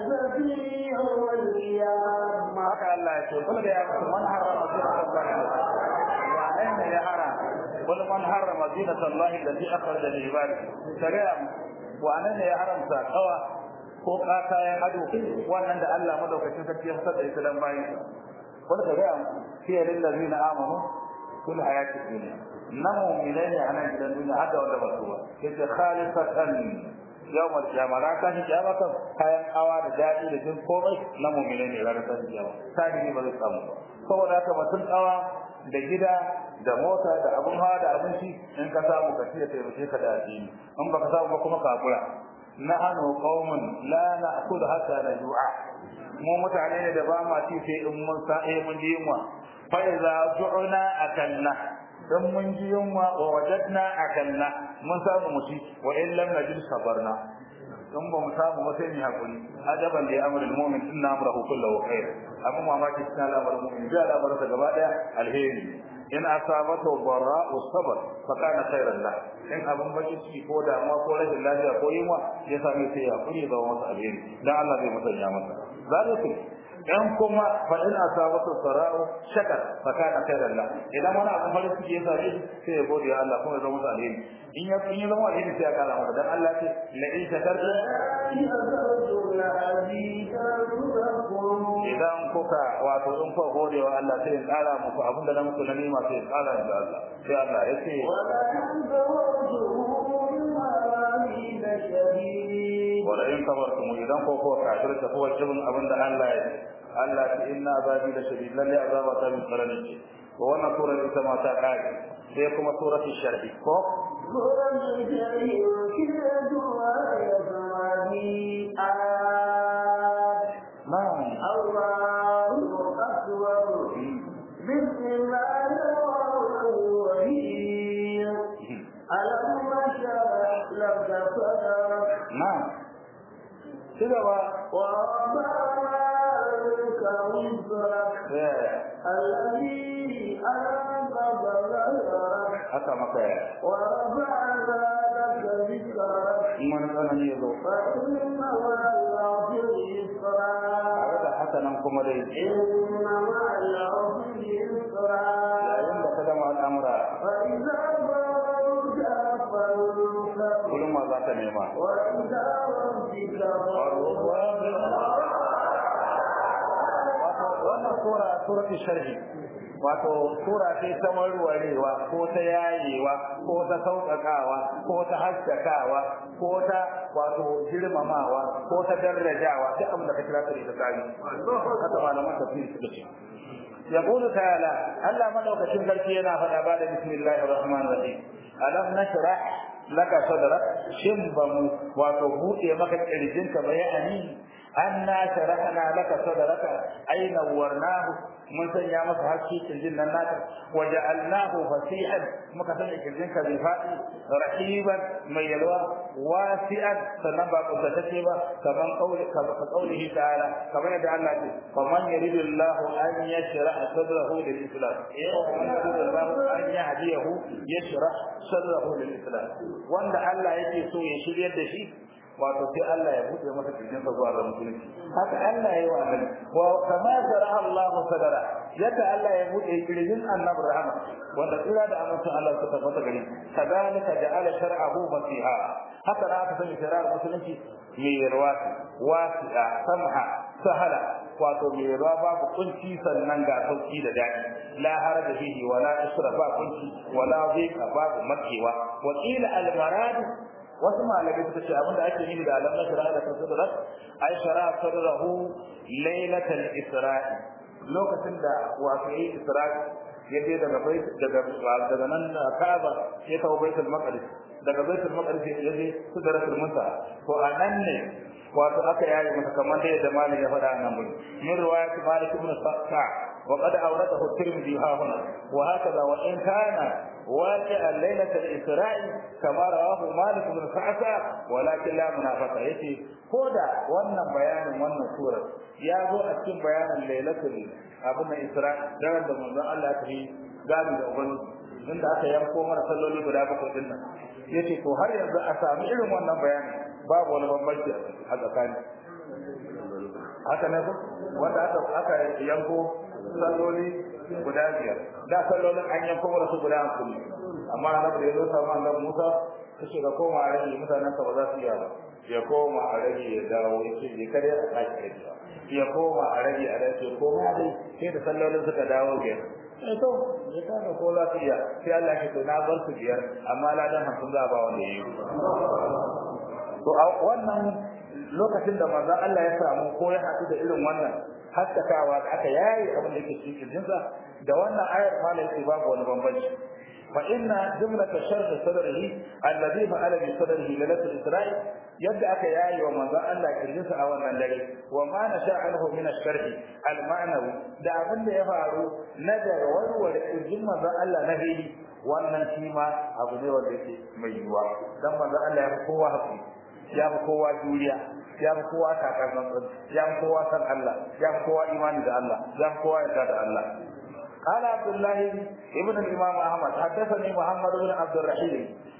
haka Allah ya ce kul da ya mutu man harrama zinata Allah wa aina ya haram kul man harrama zinata Allah allati akhraja li ibadihi shari'a wa aina ya haramta kawa ko kayan ado wannan da Allah madaukakin sarki ya fitar da ita dan bayin wanda ka ga fiye lil ladina amanu kul hayati dunya namu milani ana gidan duniya hada wanda ba su ba yace khalisatan yawmal qiyamah ran kan kiyama kan kayan awa da dadi da jin komai na mu'mine ne ran kan kiyama sai ne ba zai samu ba saboda haka batun awa da gida da mota da abun hawa da abinci in ka samu ka tiya taimake ka da addini in baka samu ba kuma ka hakura nahnu qaumun la na'kul hatta najua mu mutane ne da ba ma ci sai in mun sa eh mun ji yunwa fa iza ju'na akalna dan mun ji yunwa wa wajadna akalna mun samu muti wa in lam najid sabarna dan ba mu samu ba sai mu hakuri ajaban li amrul mu'min inna amrahu kulluhu khair amma mamaki cikin al'amarin mu'min da al'amarin gaba daya alheri in asabatu barra'u sabr fa kana khairan la in abun baki ciki ko da ma ko rashin lafiya ko yunwa ya same sai ya kuri ga wasu alheri dan Allah zai musanya masa zalikum in kuma fa in asabatu sarau shakar fa kana khairan la idan wani abu farin ciki ya same shi sai ya gode wa Allah kuma ya zama masa alheri in ya in ya zama alheri sai ya kara masa dan Allah ce la in shakartum idan kuka wato in kuka gode wa Allah sai ya kara muku abinda na muku na nima sai ya kara da Allah sai Allah ya ce wala in kabartum idan ko ko kafirta ko jibin abinda Allah ya Allah ta inna azabi la shadid lalle azaba ta min qarani ce to wannan sura ita ma ta kai sai kuma suratul sharhi ko na'am الله أكبر بسم الله الرحمن الرحيم ألم نشرح لك صدرك na'am ci gaba ورفعنا عنك وزرك eh الذي أنقض ظهرك haka maka ya ورفعنا لك ذكرك in wani tsanani ya zo فإن مع العسر يسرا tare da haka nan kuma dai إن مع العسر يسرا yayin da ka gama al'amura فإذا فرغت فانصب kullum ma za ka nema وإلى ربك فارغب wato wannan sura suratul sharhi wato sura ce ta warwarewa ko ta yayewa ko ta sauƙaƙawa ko ta haskakawa ko ta wato girmamawa ko ta darajawa duk abin da ka kira ta da tsari haka malaman tafsiri suka ce يقول تعالى ألا ملوك شنكر فينا فنبال بسم الله الرحمن الرحيم ألم نشرح لك صدرك شنبم وتبوء مكة إرجنك بيعني أنا شرحنا لك صدرك أي نورناه من سنيا مسح الشيء الجنة الناك وجعلناه فسيحا مكة الجنك بفائي رحيبا ميلوا واسعا سنبا قدتكبا كمن قول كقوله تعالى كما يدعى الله فمن يريد الله أن يشرح صدره للإسلام ومن يريد الله أن يهديه يشرح صدره للإسلام وأن الله يجي سوء يشير يد شيء wato sai Allah ya buɗe masa kirjin sa zuwa ga musulunci haka Allah ya yi wa annabi wa kama sharaha Allah sadara yadda Allah ya buɗe kirjin annabi rahama wanda tsira da amincin Allah suka tabbata gare kadalika ja'ala shar'ahu masiha haka da aka sanya shari'ar musulunci mai yarwa wasi'a samha sahala wato mai yarwa babu kunci sannan ga sauki da daɗi la haraja fihi wala isra ba kunci wala dhika babu makewa wa qila al marad wasu malamai suka ce abinda ake nufi da alam nasra da sadrat ay shara sadrahu lailatal isra'i lokacin da wato yi isra'i ya je daga bait daga daga nan Kaaba ya kawo baitul maqdis daga baitul maqdis ya je sidratul muntaha to anan ne wato aka yayi masa kamar da yadda malam ya faɗa nan mun min riwayat malik ibn sa'd وقد أورده الترمذي ها هنا وهكذا وإن كان واقعا ليلة الإسراء كما رواه مالك بن سعد ولكن لا منافقة يتي كودا وانا بيان وانا سورة يا ذو أكين بيان ليلة أبن إسراء دعنا من الله تهي قال لأبن inda aka yanko mana salloli guda bakwai din nan yace to har yanzu a sami irin wannan bayani babu wani bambanci a tsakani haka ne ko wanda aka aka yanko salloli guda biyar da sallolin an yanko mana su guda hamsin amma annabi da ya zo samu annabi Musa kace ga koma a rage mutanen ka ba za su iya ba ya koma a rage ya dawo ya ce ya kare a sake rage ya koma a rage a rage ya koma dai sai da sallolin suka dawo biyar eh to ya kana ko lafiya sai Allah ya ce na bar su biyar amma ladan hamsin za a ba wanda yayi to a wannan lokacin da manzo Allah ya samu ko ya haɗu da irin wannan haskakawa da aka yayi abin da yake cikin kirjinsa da wannan ayar mala yake babu wani bambanci fa inna jumlat sharh sadrihi alladhi fa'ala bi sadrihi lailatul isra'i yadda aka yayi wa manzo Allah kirjinsa a wannan dare wa ma nasha anhu min ash-sharh al-ma'nawi da abin da ya faru na da warware kirjin manzo Allah na hili wannan shi ma abu ne wanda yake mai yiwuwa dan manzo Allah ya fi kowa hakuri ya fi kowa juriya ya fi kowa takar zanzan ya fi kowa san Allah ya fi kowa imani da Allah ya fi kowa yarda da Allah قال عبد الله ابن الإمام أحمد حدثني محمد بن عبد الرحيم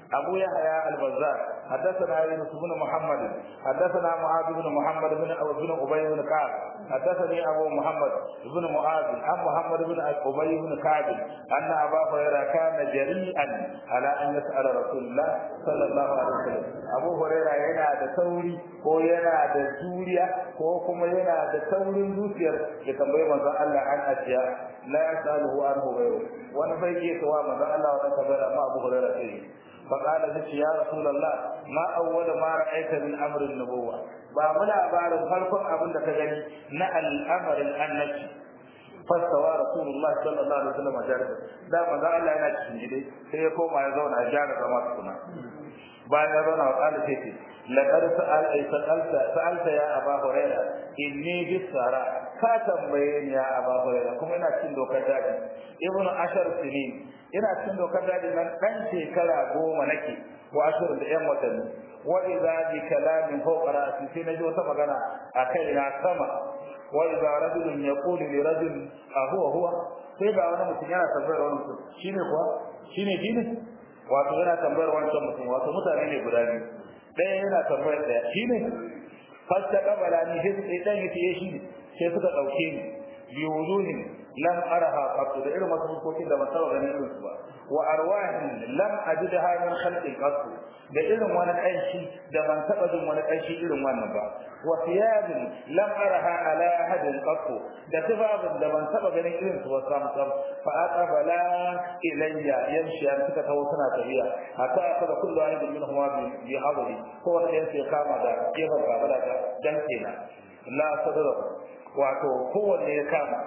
أبو يحيى البزار حدثنا يونس بن محمد حدثنا معاذ بن محمد بن بن أبي بن كعب حدثني أبو محمد بن معاذ عن محمد بن أبي بن كعب أن أبا هريرة كان جريئا على أن يسأل رسول الله صلى الله عليه وسلم أبو هريرة yana da sauri ko yana da juriya ko kuma yana da saurin zuciyar ya tambayi manzon Allah an ajiya la yasaluhu anhu ghayru wani bai iya tawa manzon Allah wannan tabbata amma Abu Hurairah sai فقال ذلك يا رسول الله ما أول ما رأيت من أمر النبوة بامنا بار فرق أبن تجني نا الأمر الأنبي فاستوى رسول الله صلى الله عليه وسلم جالسا دا ما قال الله أنا تشنجدي سيكون ما يزون أجارة ما تكون bayan ya zauna wa ƙala sai ce laqad sa'alta sa'alta ya aba huraira inni bisara ka tambaye ni ya aba huraira kuma ina cikin dokar daji ibnu ashar sinin ina cikin dokar daji nan dan shekara goma nake wa ashar da yan watanni wa idza bi kalamin fawqa ra'si sai naji wata magana a kai na sama wa idza rajulun yaqulu li rajul a huwa huwa sai ga wani mutum yana tambayar wani mutum shine kuwa shine shine wato yana tambayar wancan mutum wato mutane ne guda biyu ɗaya yana tambayar ɗaya shi ne fasta kabala ni sai sai dan yace shi ne sai suka dauke ni bi wujuhin lam araha qat da irin wasu hukokin da ban taba ganin irin su ba wa arwahin lam ajidha min khalqin qat da irin wani kanshi da ban taba jin wani kanshi irin wannan ba wa thiyabin lam araha ala ahadin qat da tibabin da ban taba ganin irin su ba sam sam fa aqbala ilayya yamshi an suka tawo suna tafiya hatta aka kullu wahidin minhum bi hadri ko wanda yake kama da gefen babala da dan kenan la sadra wato kowanne ya kama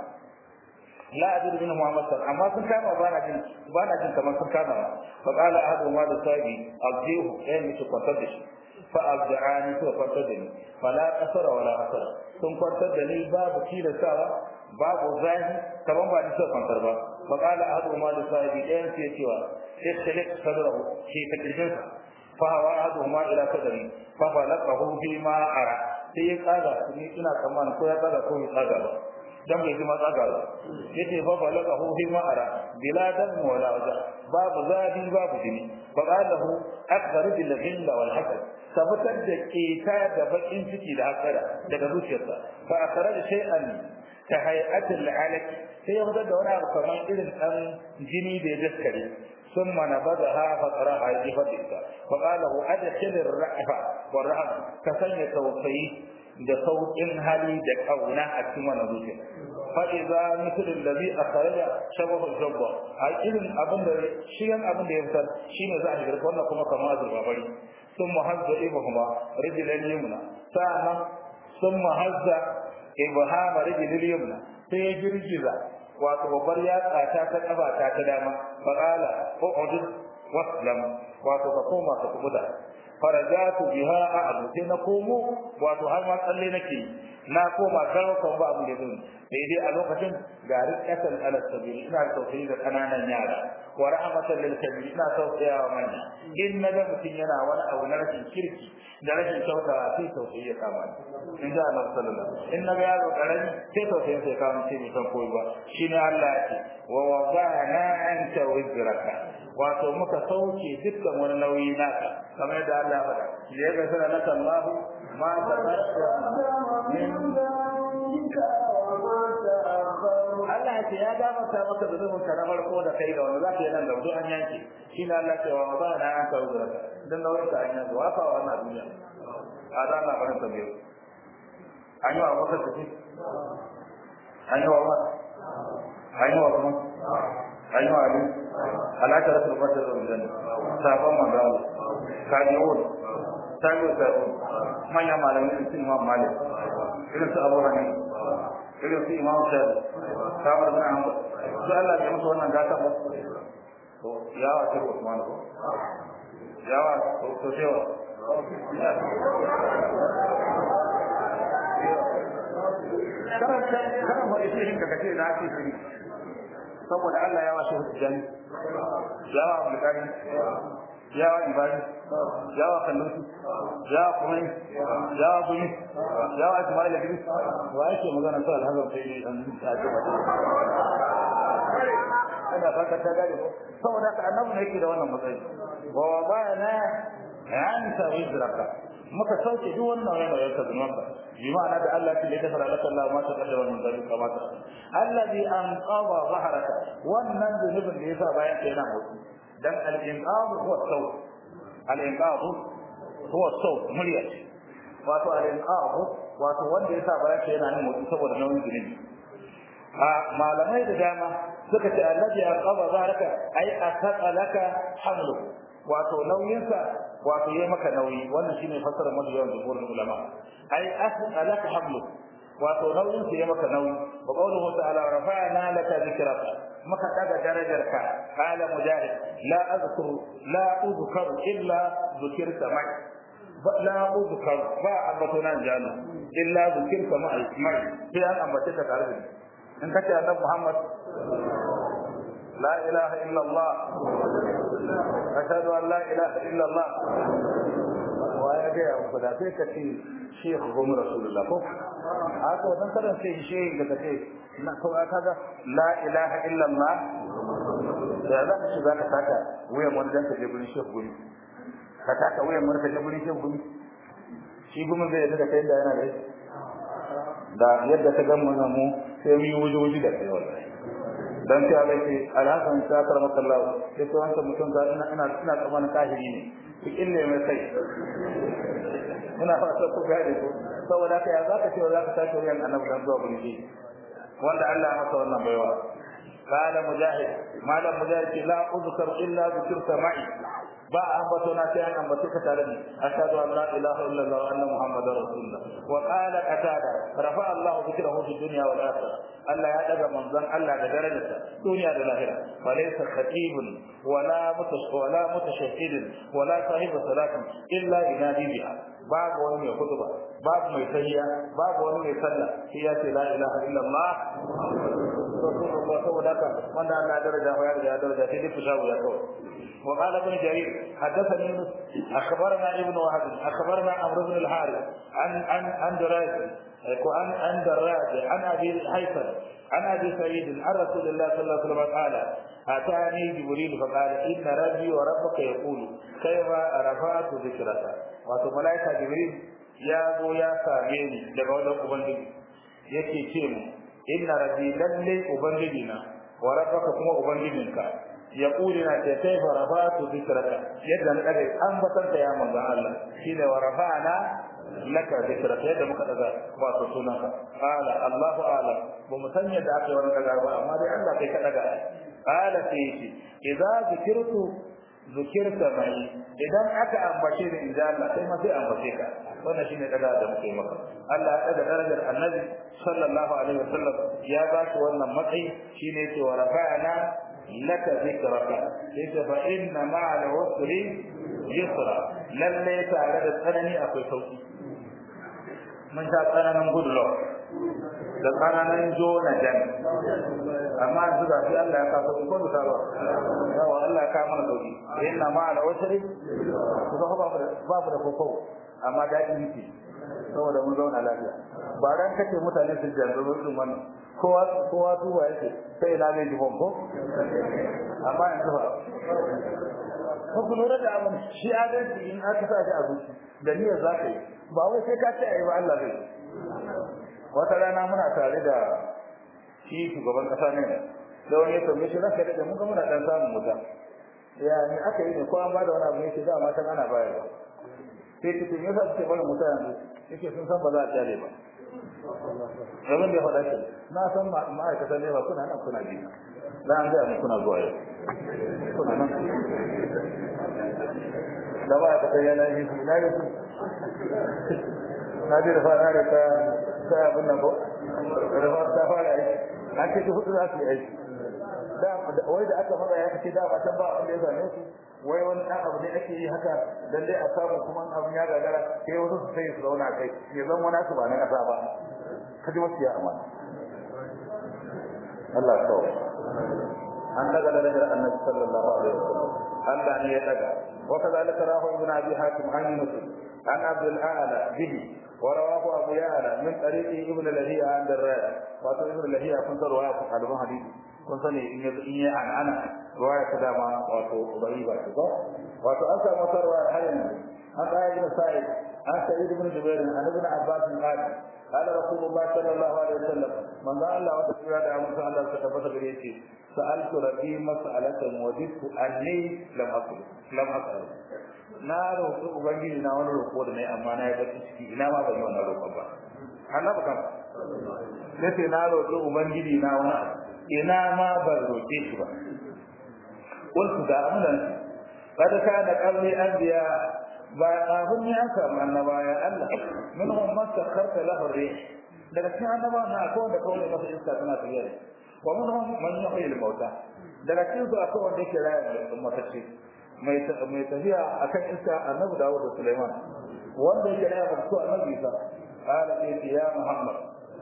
la ajid min Muhammad sallallahu amma sun kama bana jin bana jin kamar sun kama fa qala ahadu ma da sabi abdihu eh miki kwantar da shi fa abdani to kwantar da ni fala qasara wala asara sun kwantar da ni babu tilasawa babu zahi kaman ba ni so kwantar ba fa qala ahadu ma da sabi eh sai cewa ikhtilaf sadrahu shi takdirsa fa hawa ahadu ma ila sadri fa falaqahu fi ma ara sai ya tsaga ni ina tsammanin ko ya tsaga ko ya tsaga ba dan bai ji matsaga ba yace fa balaka hu fi ma'ara bila dam wala waja babu zadi babu jini fa qalahu akthar bil ghilla wal hasad sabatar da keta da bakin ciki da hasada daga zuciyarsa fa akhraj shay'an ka hay'atil alaq sai ya fitar da wani abu kamar irin dan jini da ya daskare ثم نبذها فقرأها يفتك فقال له أدخل الرأفة والرأفة كسن توفيه da sauƙin hali da ƙauna a cikin wannan zuciya fa idza mithl alladhi akhraja shabahu jabba a irin abin da shigan abin da ya fitar shine za a shigar wannan kuma kamar azurba bari sun muhazza ibhuma rijlan yumna sa'annan sun muhazza ibhama rijlan yumna sai ya girgiza wato babbar yatsa ta ta kaba ta ta dama fa qala u'ud waslam wato ka koma ka kubuda farajatu biha a'du sai na komo wato har ma tsalle nake na koma karo kan ba abu da zan sai dai a lokacin ga rikatan ala sabil ina tausayi da kananan yara wa rahmatan lil kabir ina tausaya wa manya in na ga mutum yana wani abu na rashin kirki da rashin kyauta sai tausayi ya kama ni in ji Allah sallallahu alaihi in na ga yaro karami sai tausayi sai kama sai bai san koyi ba shine Allah ya ce wa wada'na anka wizraka wato muka sauke dukkan wani nauyi naka kamar yadda Allah ya faɗa ya ga sana naka Allah ma taqaddama min Allah ya ce ya gafarta maka zunubin ka na farko da kai da wanda za ka yi nan gaba duk an yanke shi ne Allah ce wa ba na an kawo zuraka dan nauyin ka an yanke wa fa wa wannan duniya a da Allah barin tambaye an yi wa maka tafi an yi wa wa an yi wa kuma an yi wa ali alaka rasul fatar da janna sabon manzo kajiyun tabi'u tabi'u manyan malamai su imam malik irin su abu hanifa irin su imam shafi kamar bin ahmad su Allah ya musu wannan gata ba to ya wa sai Usman ko ya wa to sai wa karan karan wani shi ka kace na ce shi saboda Allah ya wa shi hujjan ya wa mulkani ya wa ibadi ya wa kallusi ya wa kuma ya wa kuma ya wa ismaila bin wa yake magana sai alhamdu sai an ta ce ina fata ta gare saboda ka annabi ne yake da wannan matsayi wa wada'na anka wizraka muka sauke duk wannan nauyin ka zunubanka bi ma'ana da Allah ke da fara laka Allah ma ta kaddama min zalika kama ta allazi anqadha zahraka wannan zunubin da yasa bayan kai na mutu dan al-inqadh huwa saw al-inqadh huwa saw murya wato al-inqadh wato wanda yasa bayan kai na mutu saboda nauyin zunubi a malamai da dama suka ce allazi anqadha zahraka ay asaqalaka hamlu wato nauyinsa wato yayi maka nauyi wannan shine fasarar mu yawan jumhurin ulama ai as'alaka hablu wato nauyin sa yayi maka nauyi wa qawluhu ta'ala rafa'na laka dhikraka maka daga darajarka qala mujahid la azkuru la uzkar illa dhukirta mai la uzkar ba ambatuna jana illa dhukirta mai mai sai an ambace ka tare da ni in kace annabi Muhammad la ilaha illa Allah أشهد أن لا إله إلا الله ويجي أبو da sai ka ce Sheikh Gumi Rasulullah ko haka wannan karan sai Sheikh da kace na ko kaga la ilaha illa Allah da za ka shiga ka saka wayan wani dan ka je gurin Sheikh Gumi ka taka wayan wani ka je gurin Sheikh Gumi shi Gumi zai yadda kai da yana da da yadda ka ga mun mu sai mu yi wuji-wuji da kai wallahi dan sai Allah ce alhasan ta karama kallahu sai to wanda mutum ka ina ina ina tsammanin kahiri ne ki ille mai sai ina fata ku gane ko saboda kai ya zaka ce zaka tashi wurin annabi dan zuwa burji wanda Allah ya masa wannan baiwa قال مجاهد ما لم مجاهد لا اذكر الا ذكرت معي ba ambato na sai an ambace ka tare da ashhadu an la ilaha illa allah wa anna muhammadar rasulullah wa qala qatada rafa allah dhikrahu fi dunya wal akhirah allah ya daga manzon allah da darajarsa duniya da lahira fa laysa khatibun wala mutash wala mutashahhid wala sahibu salatin illa inadi biha babu wani mai kutuba babu mai tahiyya babu wani mai sallah sai ya ce la ilaha illa allah rasulullah saboda haka wanda allah ya daraja ya riga ya daraja sai dai fushawu ya kawai وقال ابن جرير حدثني يونس اخبرنا ابن وهب اخبرنا عمرو بن الحارث عن عن عن دراج عن عن دراج عن ابي الهيثم عن ابي سعيد عن رسول الله صلى الله عليه وسلم قال اتاني جبريل فقال ان ربي وربك يقول كيف رفعت ذكرك wato malaika jibril ya zo ya same ni daga wajen ubangiji yake ce mu inna rabbi lalle ubangijina wa rabbaka kuma ubangijinka yaquluna ta kaifa rafa'tu dhikraka yadda na daga an batar da ya manzon Allah shine wa rafa'na laka dhikraka yadda muka daga wato sunanka qala Allahu a'lam ba mu san yadda aka wani daga ba amma dai Allah kai ka daga qala sai shi idza zikirtu zikirta mai idan aka ambace ni inda Allah sai ma sai ambace ka wannan shine daga da muke maka Allah ya daga darajar Annabi sallallahu alaihi wasallam ya ba shi wannan matsayi shine ce wa rafa'na لك ذكرك إذ فإن مع العسر يسرا للي تعالى الثاني أكوي صوتي من شاء أنا نقول له da tsananin jo na jan amma yanzu ga shi Allah ya ka sauki ko bisa ba yawa Allah ya ka mana sauki inna ma ala wasri ku ga ba ba da koko amma daɗi yake saboda mun zauna lafiya ba ran kace mutane su janzu irin wannan kowa kowa tuba yake sai na zai jibon ko amma yanzu ba ko ku lura da abin shi adalci in aka sa shi a zuci da niyyar za ka yi ba wai sai ka ce ayi ba Allah zai wata rana muna tare da shi shugaban kasa ne da wani ya tambaye shi ranka da mun ga muna dan samun wuta ya ni aka yi ne ko an ba da wani abu ne ke da matan ana bayarwa sai ki tun yasa suke barin wuta yanzu yake sun san ba za a kyale ba abin da ya faɗa shi na san ma'aikatan ne ba kuna nan kuna bi da an gaya kuna zuwa yau kuna nan da ba ka sai yana yi na yi su na ji da fara da ta ta abin nan ko da fara ta fara aiki an ce ki hudu za su yi aiki wai da aka faɗa ya kace da ba ta ba wanda ya zame su wai wani ɗan abu ne ake yi haka dan dai a samu kuma abin ya gagara sai wasu su sai su zauna kai ya zama wani su ba na ƙasa ba kaji wasu ya amana Allah ya kawo an daga darajar annabi sallallahu alaihi wasallam Allah ne ya daga wa kadhalika rahu ibn abi hatim an yunus an abd al-ala bihi wa rawahu abu ya'la min tariqi ibn lahiya an darraya wato ibn lahiya kun sarwa ku kalban hadisi kun sani in ya in ya an ana ruwaya ta dama wato bai ba ko wato an samu sarwa har yanzu an ɗaya ibn sa'id an sa'id ibn jubair an ibn abbas qala qala rasulullah sallallahu alaihi wasallam man da Allah wa ta'ala da musa Allah ta tabbata gare shi sa'altu rabbi mas'alatan wajidtu anni lam aqul lam aqul na roƙi ubangiji na wani roƙo da nayi amma na yi bacci ciki ina ma ban yi wannan roƙon ba annabi kam sai na roƙi ubangiji na wani ina ma ban roƙe shi ba qultu da amlan قد كان قبل أنبياء بعضهم يأثر أن نبايا الله منهم من سخرت له الريح daga cikin annaba na akwai wanda kawai masa iska tana tafiya wa minhum man yuhyi al-mauta daga cikin su akwai wanda yake raya matacce mai mai tafiya akan iska annabi Dawud da Sulaiman wanda yake raya mutu annabi Isa qala ya Muhammad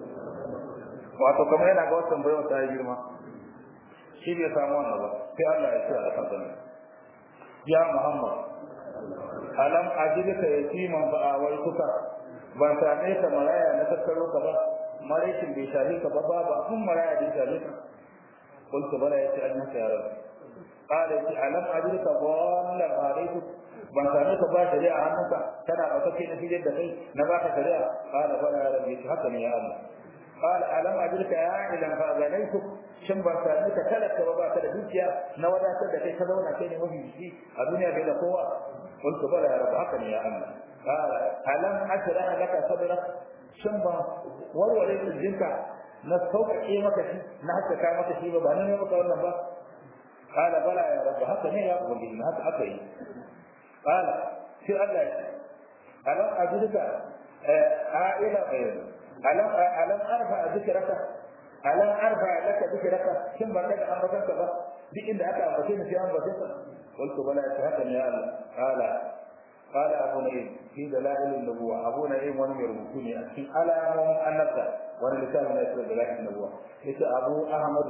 wato kamar yana ga wannan bayan ta girma shi bai samu wannan ba sai Allah ya ce a kan ya Muhammad alam ajidka yatiman fa awaituka ban same ka maraya na tattaro ka ba maraikin bai shafe ka ba babu abun maraya da ya shafe ka قلت بلى يأتي أنك يا رب قال يأتي ألم أجدك ضالا عليك ban same ka ba shari'a hannunka kana ba kake na filin da kai na baka shari'a qala bala ya rabbi haka ne ya Allah qala alam ajrika ya ilan fa ganaituk shin ban same ka talaka ba baka da dukiya na wadatar da kai ka zauna kai ne mafi shi a duniya bai da kowa qultu bala ya rabbi haka ne ya Allah qala alam asra laka sadrak shin ban warware jinka na sauƙaƙe maka shi na haskaka maka shi ba ba ne maka wannan ba قال بلى يا رب هكا ne ya ubangiji haka aka yi قال في الله ألم أجدك عائلة ألم ألم أرفع ذكرك ألم أرفع لك ذكرك ثم بدأ أمرك بس دي إن أتى أمرتين في أمرتين قلت بلى هكا يا الله قال قال أبو نعيم في دلائل النبوة أبو نعيم ولم يربطني في ألام النبتة وانا لسان من يسر دلائل النبوة إذا أبو أحمد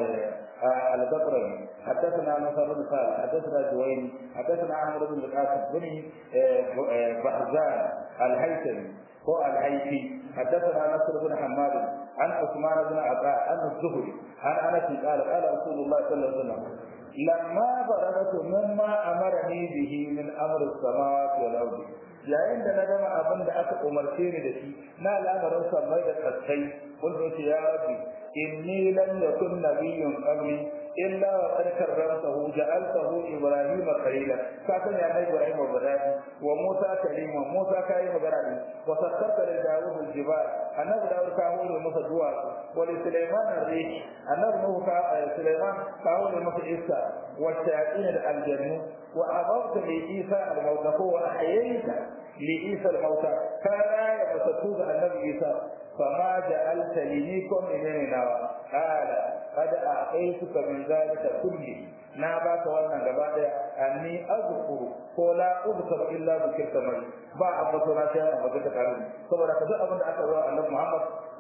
البقري حدثنا نصر بن خالد حدثنا جويني حدثنا أحمد بن القاسم بن بحزان الهيثمي هو الهيثي حدثنا نصر بن حماد عن عثمان بن عطاء عن الزهري عن أنس قال قال رسول الله صلى الله عليه وسلم لما بلغت مما أمرني به من أمر السماوات والأرض yayin da na gama abin da aka umarce ni da shi na lamarin sammai da kaskai kun ce ya rabbi inni lam yakun nabiyyun qabli illa wa qad karramtahu ja'altahu ibrahima khalila ka san ya mai ibrahim badani wa musa kalima musa kai magana ne wa sakkarta li dawud al-jibal annabi dawud ka hore masa duwa wa li sulaiman ar-rih annabi nuhu ka sulaiman ka hore masa iska wa ta'in al-jannu wa abawta li isa al-mawta wa ahyayta li isa al-mawta kana ya fasatu da annabi isa fama ja'alta li nikum minna qala qad a'taytuka min zalika kulli na baka wannan gaba daya anni azkuru ko la uzkar illa zikirta mai ba abu to na sai abu da karin saboda kaza abin da aka zo annabi Muhammad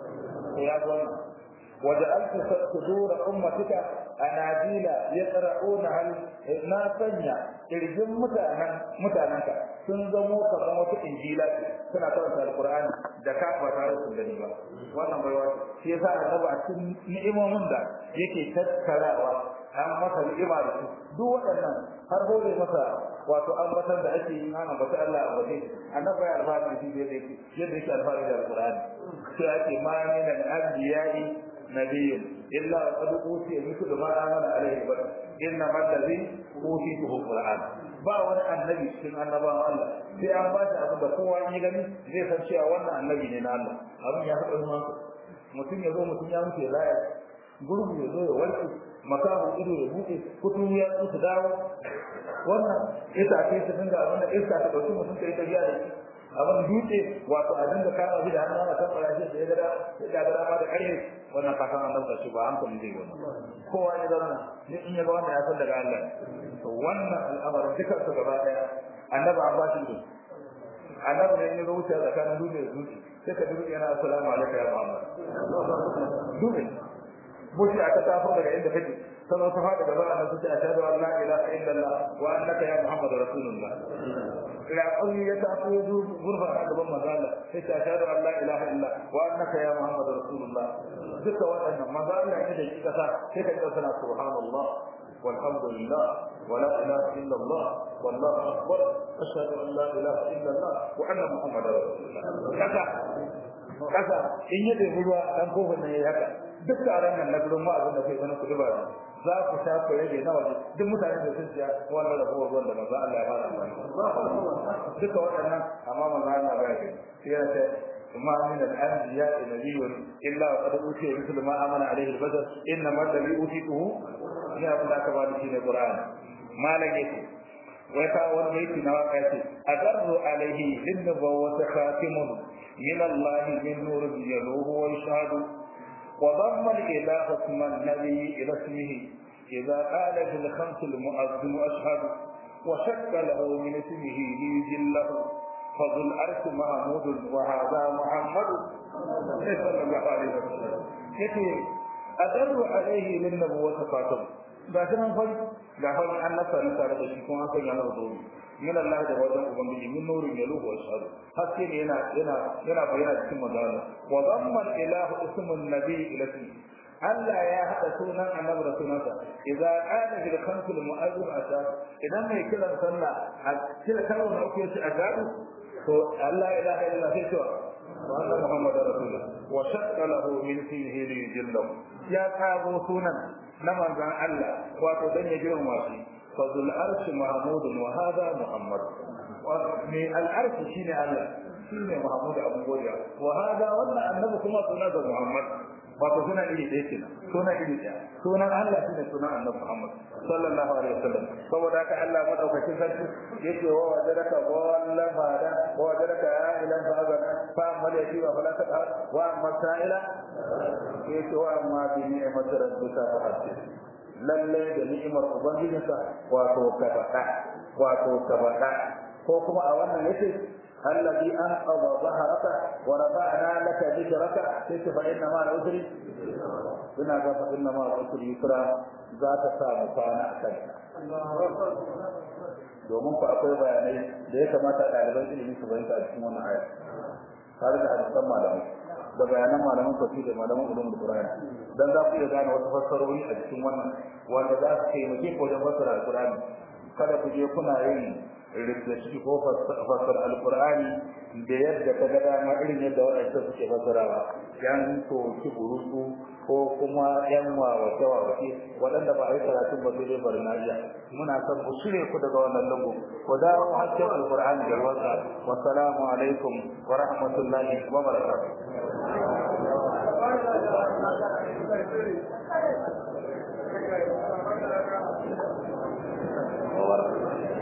ya zo waja'altu sudur ummatika anadila yaqra'una hal na sanya kirjin mutanen mutananka sun zamo kamar wata injila suna karanta alqur'ani da ka ba tare da gani ba wannan bai wato shi yasa annabi a cikin ni'imomin da yake tattarawa an masa ni'ima da su duk waɗannan har hore masa wato an batar da ake yi ana bata Allah a waje annabi ya alfahari da shi yadda yake yadda yake alfahari da alqur'ani sai ake ma min al-anbiya'i nabiyyun illa qad utiya mithlu ma amana alayhi bashar inna man ladhi utituhu alquran ba wani annabi cikin annabawan Allah sai an ba shi abin da kowa ya gani zai san cewa wannan annabi ne na Allah abin ya faɗa masa mutum ya zo mutum ya mutu ya laya gurgu ya zo ya warke makamu ido ya buɗe kutu ya zo su dawo wannan ita ce ta dinga abin da iska ta ɗauki mutum ta yi tafiya da shi abin dutse wato a dinga kama shi da hannu ana kan fara shi da ya gada ya gada ma da ƙarfe wannan kasan an dauka shi ba hankali zai wannan kowa ya zauna duk in ya ga wannan ya san daga Allah to wannan al'amarin dukkan su gaba daya annabi an ba shi da annabi ne ya zo wuce tsakanin dutse da dutse sai ka dutse yana assalamu alaikum ya Muhammad dutse mushi aka tafi daga inda kake sannan su faɗi gaba annabi sai ashhadu an la ilaha illallah wa annaka ya Muhammad rasulullah raƙon ya tafi ya zo gurfa a gaban manzala sai ta shaɗu Allah ilaha illa wa annaka ya Muhammad rasulullah duka waɗannan manzala ne da kika sa sai ka ga sana subhanallah والحمد لله ولا اله الا الله والله اكبر اشهد ان لا اله الا الله وان محمدا رسول الله كذا kasa in yi da ruwa dan kofin nan yayi haka duk taron nan na gurin wa'azin da kai wani kudu ba za ku sha ku rage na waje duk mutane da sun siya wannan rabuwar ruwan da manzo Allah ya fara amfani duka waɗannan amma manzo Allah ba ya sai ya ce ما من الأنبياء نبي إلا وقد أوتي مثل ما آمن عليه البشر إنما الذي أوتيته من أبناء كبار في القرآن ما لقيته ويتعود بيتي نواقاتي أدر عليه للنبوة خاتم من الله من نور يلوه ويشهد وضم الإله اسم النبي إلى اسمه إذا قال في الخمس المؤذن أشهد وشك له من اسمه ليجله فذو الأرش محمود وهذا محمد صلى الله عليه وسلم يتي أدر عليه للنبوة خاتم ga shi nan fari ga fari an nasa ni tare da shi kuma an sanya masa zobe min Allah da wajen ubangiji min nurin ya luhu wa shahadu haske ne yana yana yana bayyana cikin magana wa zamma ilahu ismun nabi ila Allah ya haɗa sunan annabi da sunansa idza qala bil khamsil mu'azzin ashab idan mai kiran sallah a kira kalmar da ake shi ashab to Allah ilaha illa sai to wa anna muhammadar rasulullah wa shaqqa lahu min fihi li yujillahu ya kago sunan na manzon Allah wato dan ya girma shi fadul arsh mahmud wa hada muhammad wa min al arsh shine Allah shine muhammad abu godiya wa hada wannan annabi kuma sunan muhammad wato suna iri ɗaya kenan suna iri ɗaya sunan Allah shine sunan Annabi Muhammad sallallahu alaihi wasallam saboda haka Allah madaukakin sarki yake wa wajadaka wallan fada wa wajadaka ya ilan fada fa amma da shi wa fala ta wa amma sa'ila yake wa amma bi ni'mat rabbika fa hadith lalle da ni'imar ubangijinka wato ka faɗa wato ka faɗa ko kuma a wannan yace الذي أنقض ظهرك ورفعنا لك ذكرك قلت فإن مع العسر بنا قال فإن مع العسر يسرا ذات سامة فانا أكلنا domin ku akwai bayanai da ya kamata ɗaliban ilimi su bayyana a cikin wannan aya tare da hadisan malamai da bayanan malaman tafsir da malaman ulumul qur'ani dan za ku iya gane wasu fassarori a cikin wannan wanda za su taimake ku wajen fassara alqur'ani kada ku je kuna yin da shi ko fassara alqur'ani da yadda ka ga dama irin yadda waɗanda suke fassarawa yan to ki burutu ko kuma yan wawace wawace waɗanda ba a yi karatun ba sai dai bari na iya muna son ku shirye ku daga wannan lungu ku dawo hakkin alqur'ani da ruwansa wassalamu alaikum wa rahmatullahi wa barakatuh Wa